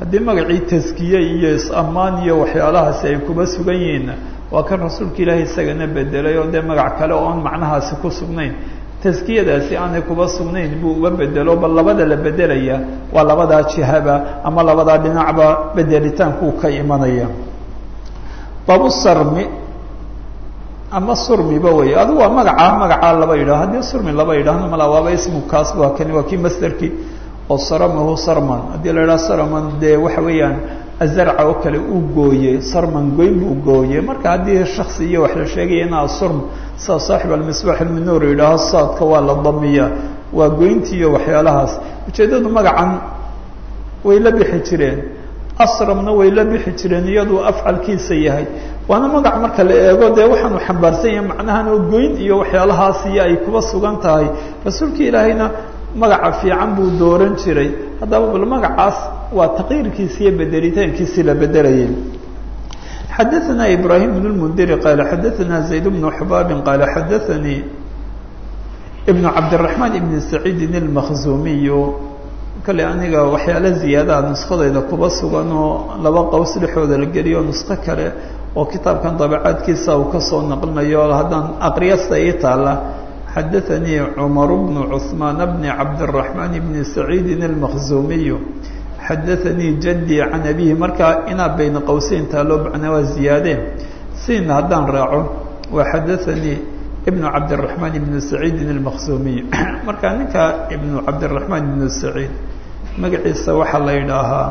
haddii magacii taskiye iyo is-ammaan iyo waxyaalahaasi ay kuba sugan yihiinna waa kan rasuulka ilaahay isagana bedelay oo dee magac kale oon macnahaasi ku sugnayn taskiyadaasi aanay kuba sugnayn buu uba bedelo bal labada la bedelaya waa labadaa jihaba ama labadaa dhinacba bedelitaankuu ka imanaya babu sarmi ama surmiba wey adigu waa magacaa magacaa laba yidhaho haddii surmi laba yidhahno mala waaba ismu kaas waa kani waa kii masderkii oo saramahu sarman haddii la yidhaha sarman dee waxa weeyaan azarca oo kale uu gooyey sarman goyn buu gooyey marka haddii shaksi iyo wax la sheegaya inaa surm sida saaxib almisbaax ilminuur yidhaaho saadka waa la damiya waa goyntii iyo waxyaalahaas ujeeddadu magacan way la bixi jireen asramna way la bixi jireen iyaduu afcalkiisa yahay waana magac marka la eego dee waxaanu xambaarsan yahay macnahan oo goyn iyo waxyaalahaas iyo ay kuba sugan tahay rasuulka ilaahayna magaca fiican buu dooran jiray haddaba bal magacaas waa taqyiirkiisi iyo bedelitaankiisii la bedelayay xadaثna ibrahim بن الmndiri qaala xadaثna zayd بن xbaabi qaala xadaثanii ibn cabdالرaحmaan ibn saciidin الmakzumiyu kale aniga waxyaala ziyaadaha nuskadayda kuba sugan oo laba qows dhexooda la geliyo nusko kale oo kitaabkan dabacaadkiisa uu kasoo naqlinayo haddaan aqriyasta ii taala xadaثanii cmar bn cثmaan bn cabdالرaحmaan bn saciidin الmakzumiyu xadaثanii jadii can abihi markaa inaa bayna qowseyn taaloo macnaa waa ziyaadeen siina haddaan raaco waa xadaثanii ibn cabdالرaحmaan ibn saciidin الmakzumiy marka ninka ibn cabdالرaحmaan ibn saciid magaciisa waxaa la yidhaahaa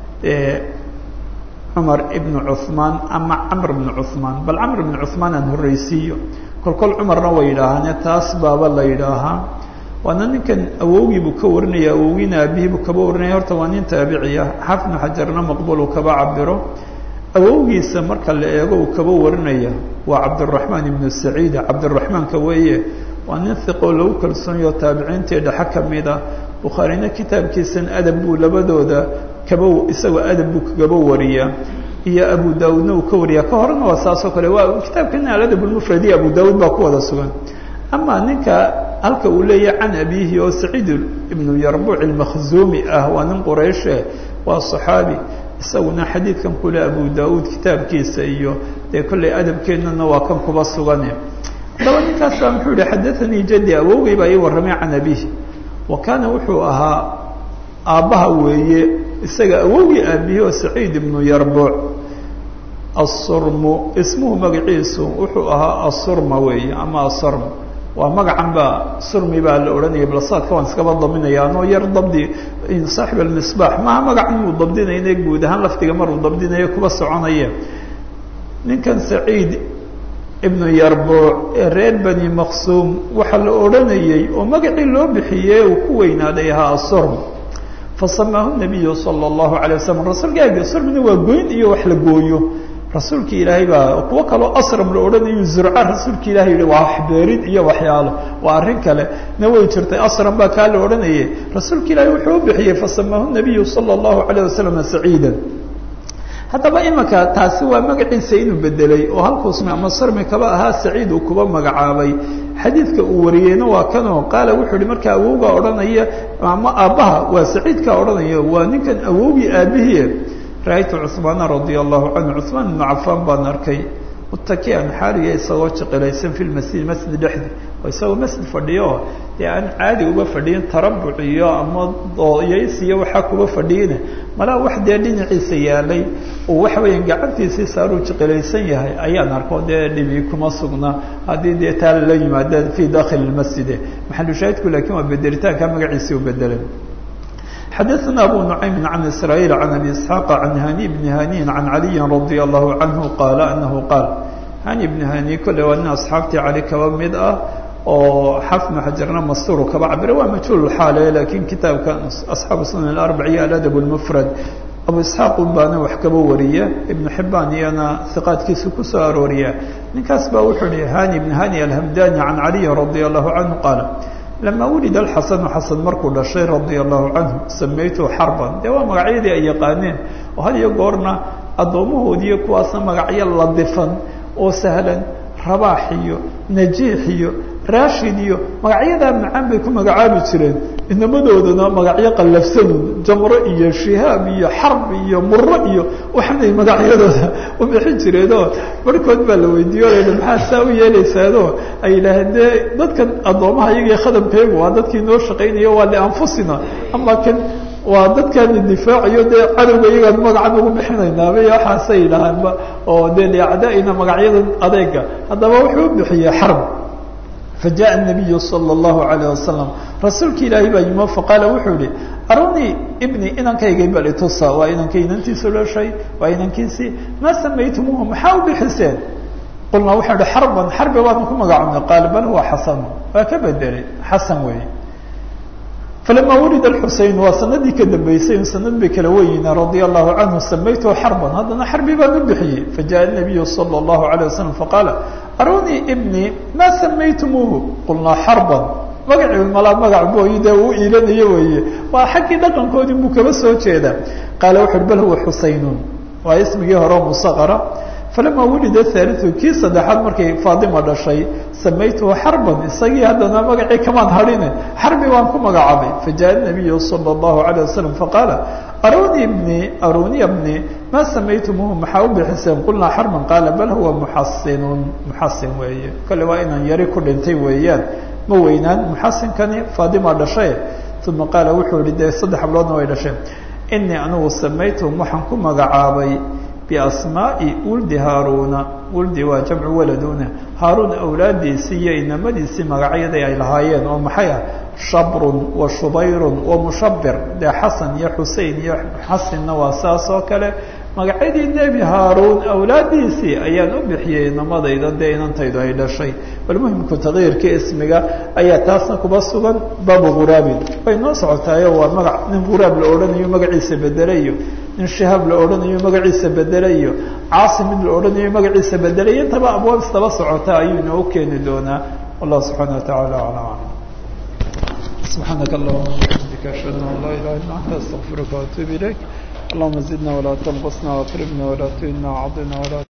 cumar ibn cuثmaan ama camr bn cuثmaan bal camr bn cuثmaan aan horreysiiyo kol kol cumarna way yidhaahaane taas baaba la yidhaahaa waana ninkan awowgiibuu ka warinaya awowgiina aabihiibuu kaba warinaya horta waa nin taabiciya xafnu xajarna maqbul uu kaba cabiro awowgiisa marka la eego uu kaba warinaya waa cabdالرaحmaan ibnu saciida cabdالرaحmaanka weeye waa nin hiqoo lagu kalsoonyo taabiciintii dhexe kamida bukhaarina kitaabkiisan adab buu labadooda kaba isagoo adab buu kagaba wariyaa iyo abu daawudna uu ka wariyaa ka horena waa saasoo kale waa kitaabkana aladab اlmufradi abu daawud baa ku wada sugan ama ninka halka uu leeyahay can abihi oo saciid ibnu yarbuuc ilmakhzuumi ah waa nin qurayshe waa صaxaabi isaguna xadiidkan kule abu daawuud kitaabkiisa iyo dee kolley adabkeennana waa kan kuba sugane haddaba ninkaas baa muxuu yihi xadaanii jadi awowgay baa ii warramay can abihi wa kaana wuxuu ahaa aabbaha weeye isaga awowgii aabihi oo saciid ibnu yarbuuc asurmu ismuhu magaciisu wuxuu ahaa asurma weeye ama asarm waa magacan baa surmi baa la odhanaya balsaadka waan iskaba daminaya anoo yar dabdi saaxib almisbaax maha magacan muu dabdinayne guud ahaan laftiga maruu dabdinayo kuba soconaya ninkan saciid ibnu yarbuuc ee reer bani maqsuum waxaa la odhanayey oo magacii loo bixiyey uu ku weynaaday ahaa asurm fasamaahu nabiyu sala allahu alay wasalam rasuulka surmina waa goyn iyo wax la gooyo rasuulka ilaahay baa kuwo kaloo asram la odhanayo zurca rasuulka ilahay yihi waa waxbeerid iyo waxyaalo waa arrin kale na way jirtay asram baa kaa la odhanayay rasuulka ilaahay wuxuu u bixiyey fasamaahu nabiyu sala allahu alayh wasalam saciida haddaba imika taasi waa magaciisa inuu bedelay oo halkuus ama sarmi kaba ahaa saciid uu kuba magacaabay xadiidka uu wariyeyna waa kanoo qaala wuxuu yihi markaa awowgaa odhanaya ama aabbaha waa saciidkaa odhanaya waa ninkan awowgii aabihie ra-aytu cuثmaana radia allahu canhu cuثmaan ibnu cafaan baan arkay mutakian xaaliya isagoo jiqilaysan fi lmasjid masjid dhexdi oo isagoo masjid fadhiyo dee aan caadi uba fadhiyin tarabuc iyo ama dooyays iyo waxaa kuba fadhiyine malaa wax dee dhinaciisa yaalay oo waxa weya gacantiisii saaruu jiqilaysan yahay ayaan arko dee dhibi kuma sugna haddii dee taa lala yimaada fi dakhili masjide maxalushaahidku lakin waa bedelitaanka magaciisii u bedelay xadaثna abu نuعaymi عan isrايل عan abi isحاaq عan hani bni hani عan عaliyi radي الlahu canhu qaala anahu qaal hani bni hani kole waa nin asxaabtii cali kaba mid ah oo xafnu xajarna masturu kaba cabira waa majhuul xaale lakin kitaabka asxaabu sunan اarbac iyo aladab اlmfrad abu isxaaq un baana wax kaba wariya ibnu xibaan iyana hiqaadkiisa kusoo arooriya ninkaas baa wuxuu ihi hani bn hani alhamdani can caliyi radي الlahu canhu qaala lama wulida alxasanu xasan markuu dhashay radia allahu canhu samaytuhu xarban dee waa magacyadii ay yaqaaneen oo had iyo goorna addoomahoodiiyo kuwaasna magacyo ladifan oo sahlan rabaax iyo najiix iyo rashid iyo magacyadaa macaan bay ku magacaabi jireen inamadoodana magacyo qallafsanun jamro iyo shihaab iyo xarb iyo muro iyo waxanay magacyadooda u bixin jireenoo barhkood baa la weydiiyo la maxaa saa u yeelaysaado ay yidhaaheen dee dadkan addoomaha iyaga khadamkaygu waa dadkii noo shaqaynayo waa lianfusina ama kan waa dadkaani difaaciyo dee cadowga iyagaan magacan ugu bixinaynaaba iyo waxaasay yidhaahaanba oo dee liacdaa'ina magacyadan adeega haddaba wuxuu u bixiyey xarb fajaءa الnabiyu salى الlahu عalيه wasalam rasuulka ilaahay baa yimo faqaala wuxuu yihi arunii ibni inankayga bal itusa waa inankay inantiisu dhashay waa inankiisii maa samaytumuuhu maxaa u bixiseen qulnaa wuxuu ihi xarban xarbi baanu ku magacabnay qaala bal huwa xasan waa ka bedelay xasan weeye falama wulida xusein waa sanadii ka dambeysay sanad bay kala weyiin radia allahu canhu samaytuhu xarban haddana xarbi baan u bixiyey fajaءa nabiyu salى اllahu عalيه wasalam faqaala arunii ibni maa samaytumuuhu qulnaa xarban magacii malaa magac booyi dee uu iilanayo weeye waa xaggii dhaqankoodii buu kaba soo jeeda qaala wuxu uhi bal huwa xusaynun waa ismigii hore musaqara falama wulida haaliu kii saddexaad markay faatima dhashay samaytuhu xarban isagii haddana magacii kamaan hadhine xarbi baan ku magacaabay fajaءa nabiyu salى اllahu عalيه wasalam faqaala aruni bni aruniya bni maa samaytumuuhu maxaa u bixiseen qulnaa xarban qaala bal huwa muxasinun muxasin weeye kale waa inaan yari ku dhintay weeyaan ma weynaan muxasinkani faatima dhashay uma qaala wuxuu yihi dee saddex habloodna way dhasheen inii anigu samaytuhum waxaan ku magacaabay biasmaa'i wuldi haaruuna wuldi waa jamcu waladuna haaruun awlaadiisii iyo inamadiisii magacyaday ay lahaayeen oo maxay ah shabrun wa shubayrun wa mushabir dee xasan iyo xusein iyo xasinna waa saas oo kale magacyadii nebi haaruun awlaadiisii ayaan u bixiyey inamadayda dee inantaydu ay dhashay bal muhimku takyiirka ismiga ayaa taasna kuba sugan baabu ghuraabin way noo socotaayo waa magac nin ghuraab la odhanayo magaciisa bedelayo nin shihaab la odhanayo magaciisa bedelayo caasim mid la odhanayo magaciisa bedelayo intaba abwaab istaba socota ayuu inoo keeni doonaa wallahu subxaana watacaala aclam سبحانك اللهم وبحمدك أشهد أن لا إله إلا أنت أستغفرك وأتوب إليك اللهم زدنا ولا تنقصنا واكرمنا ولا تهنا وعضنا ولا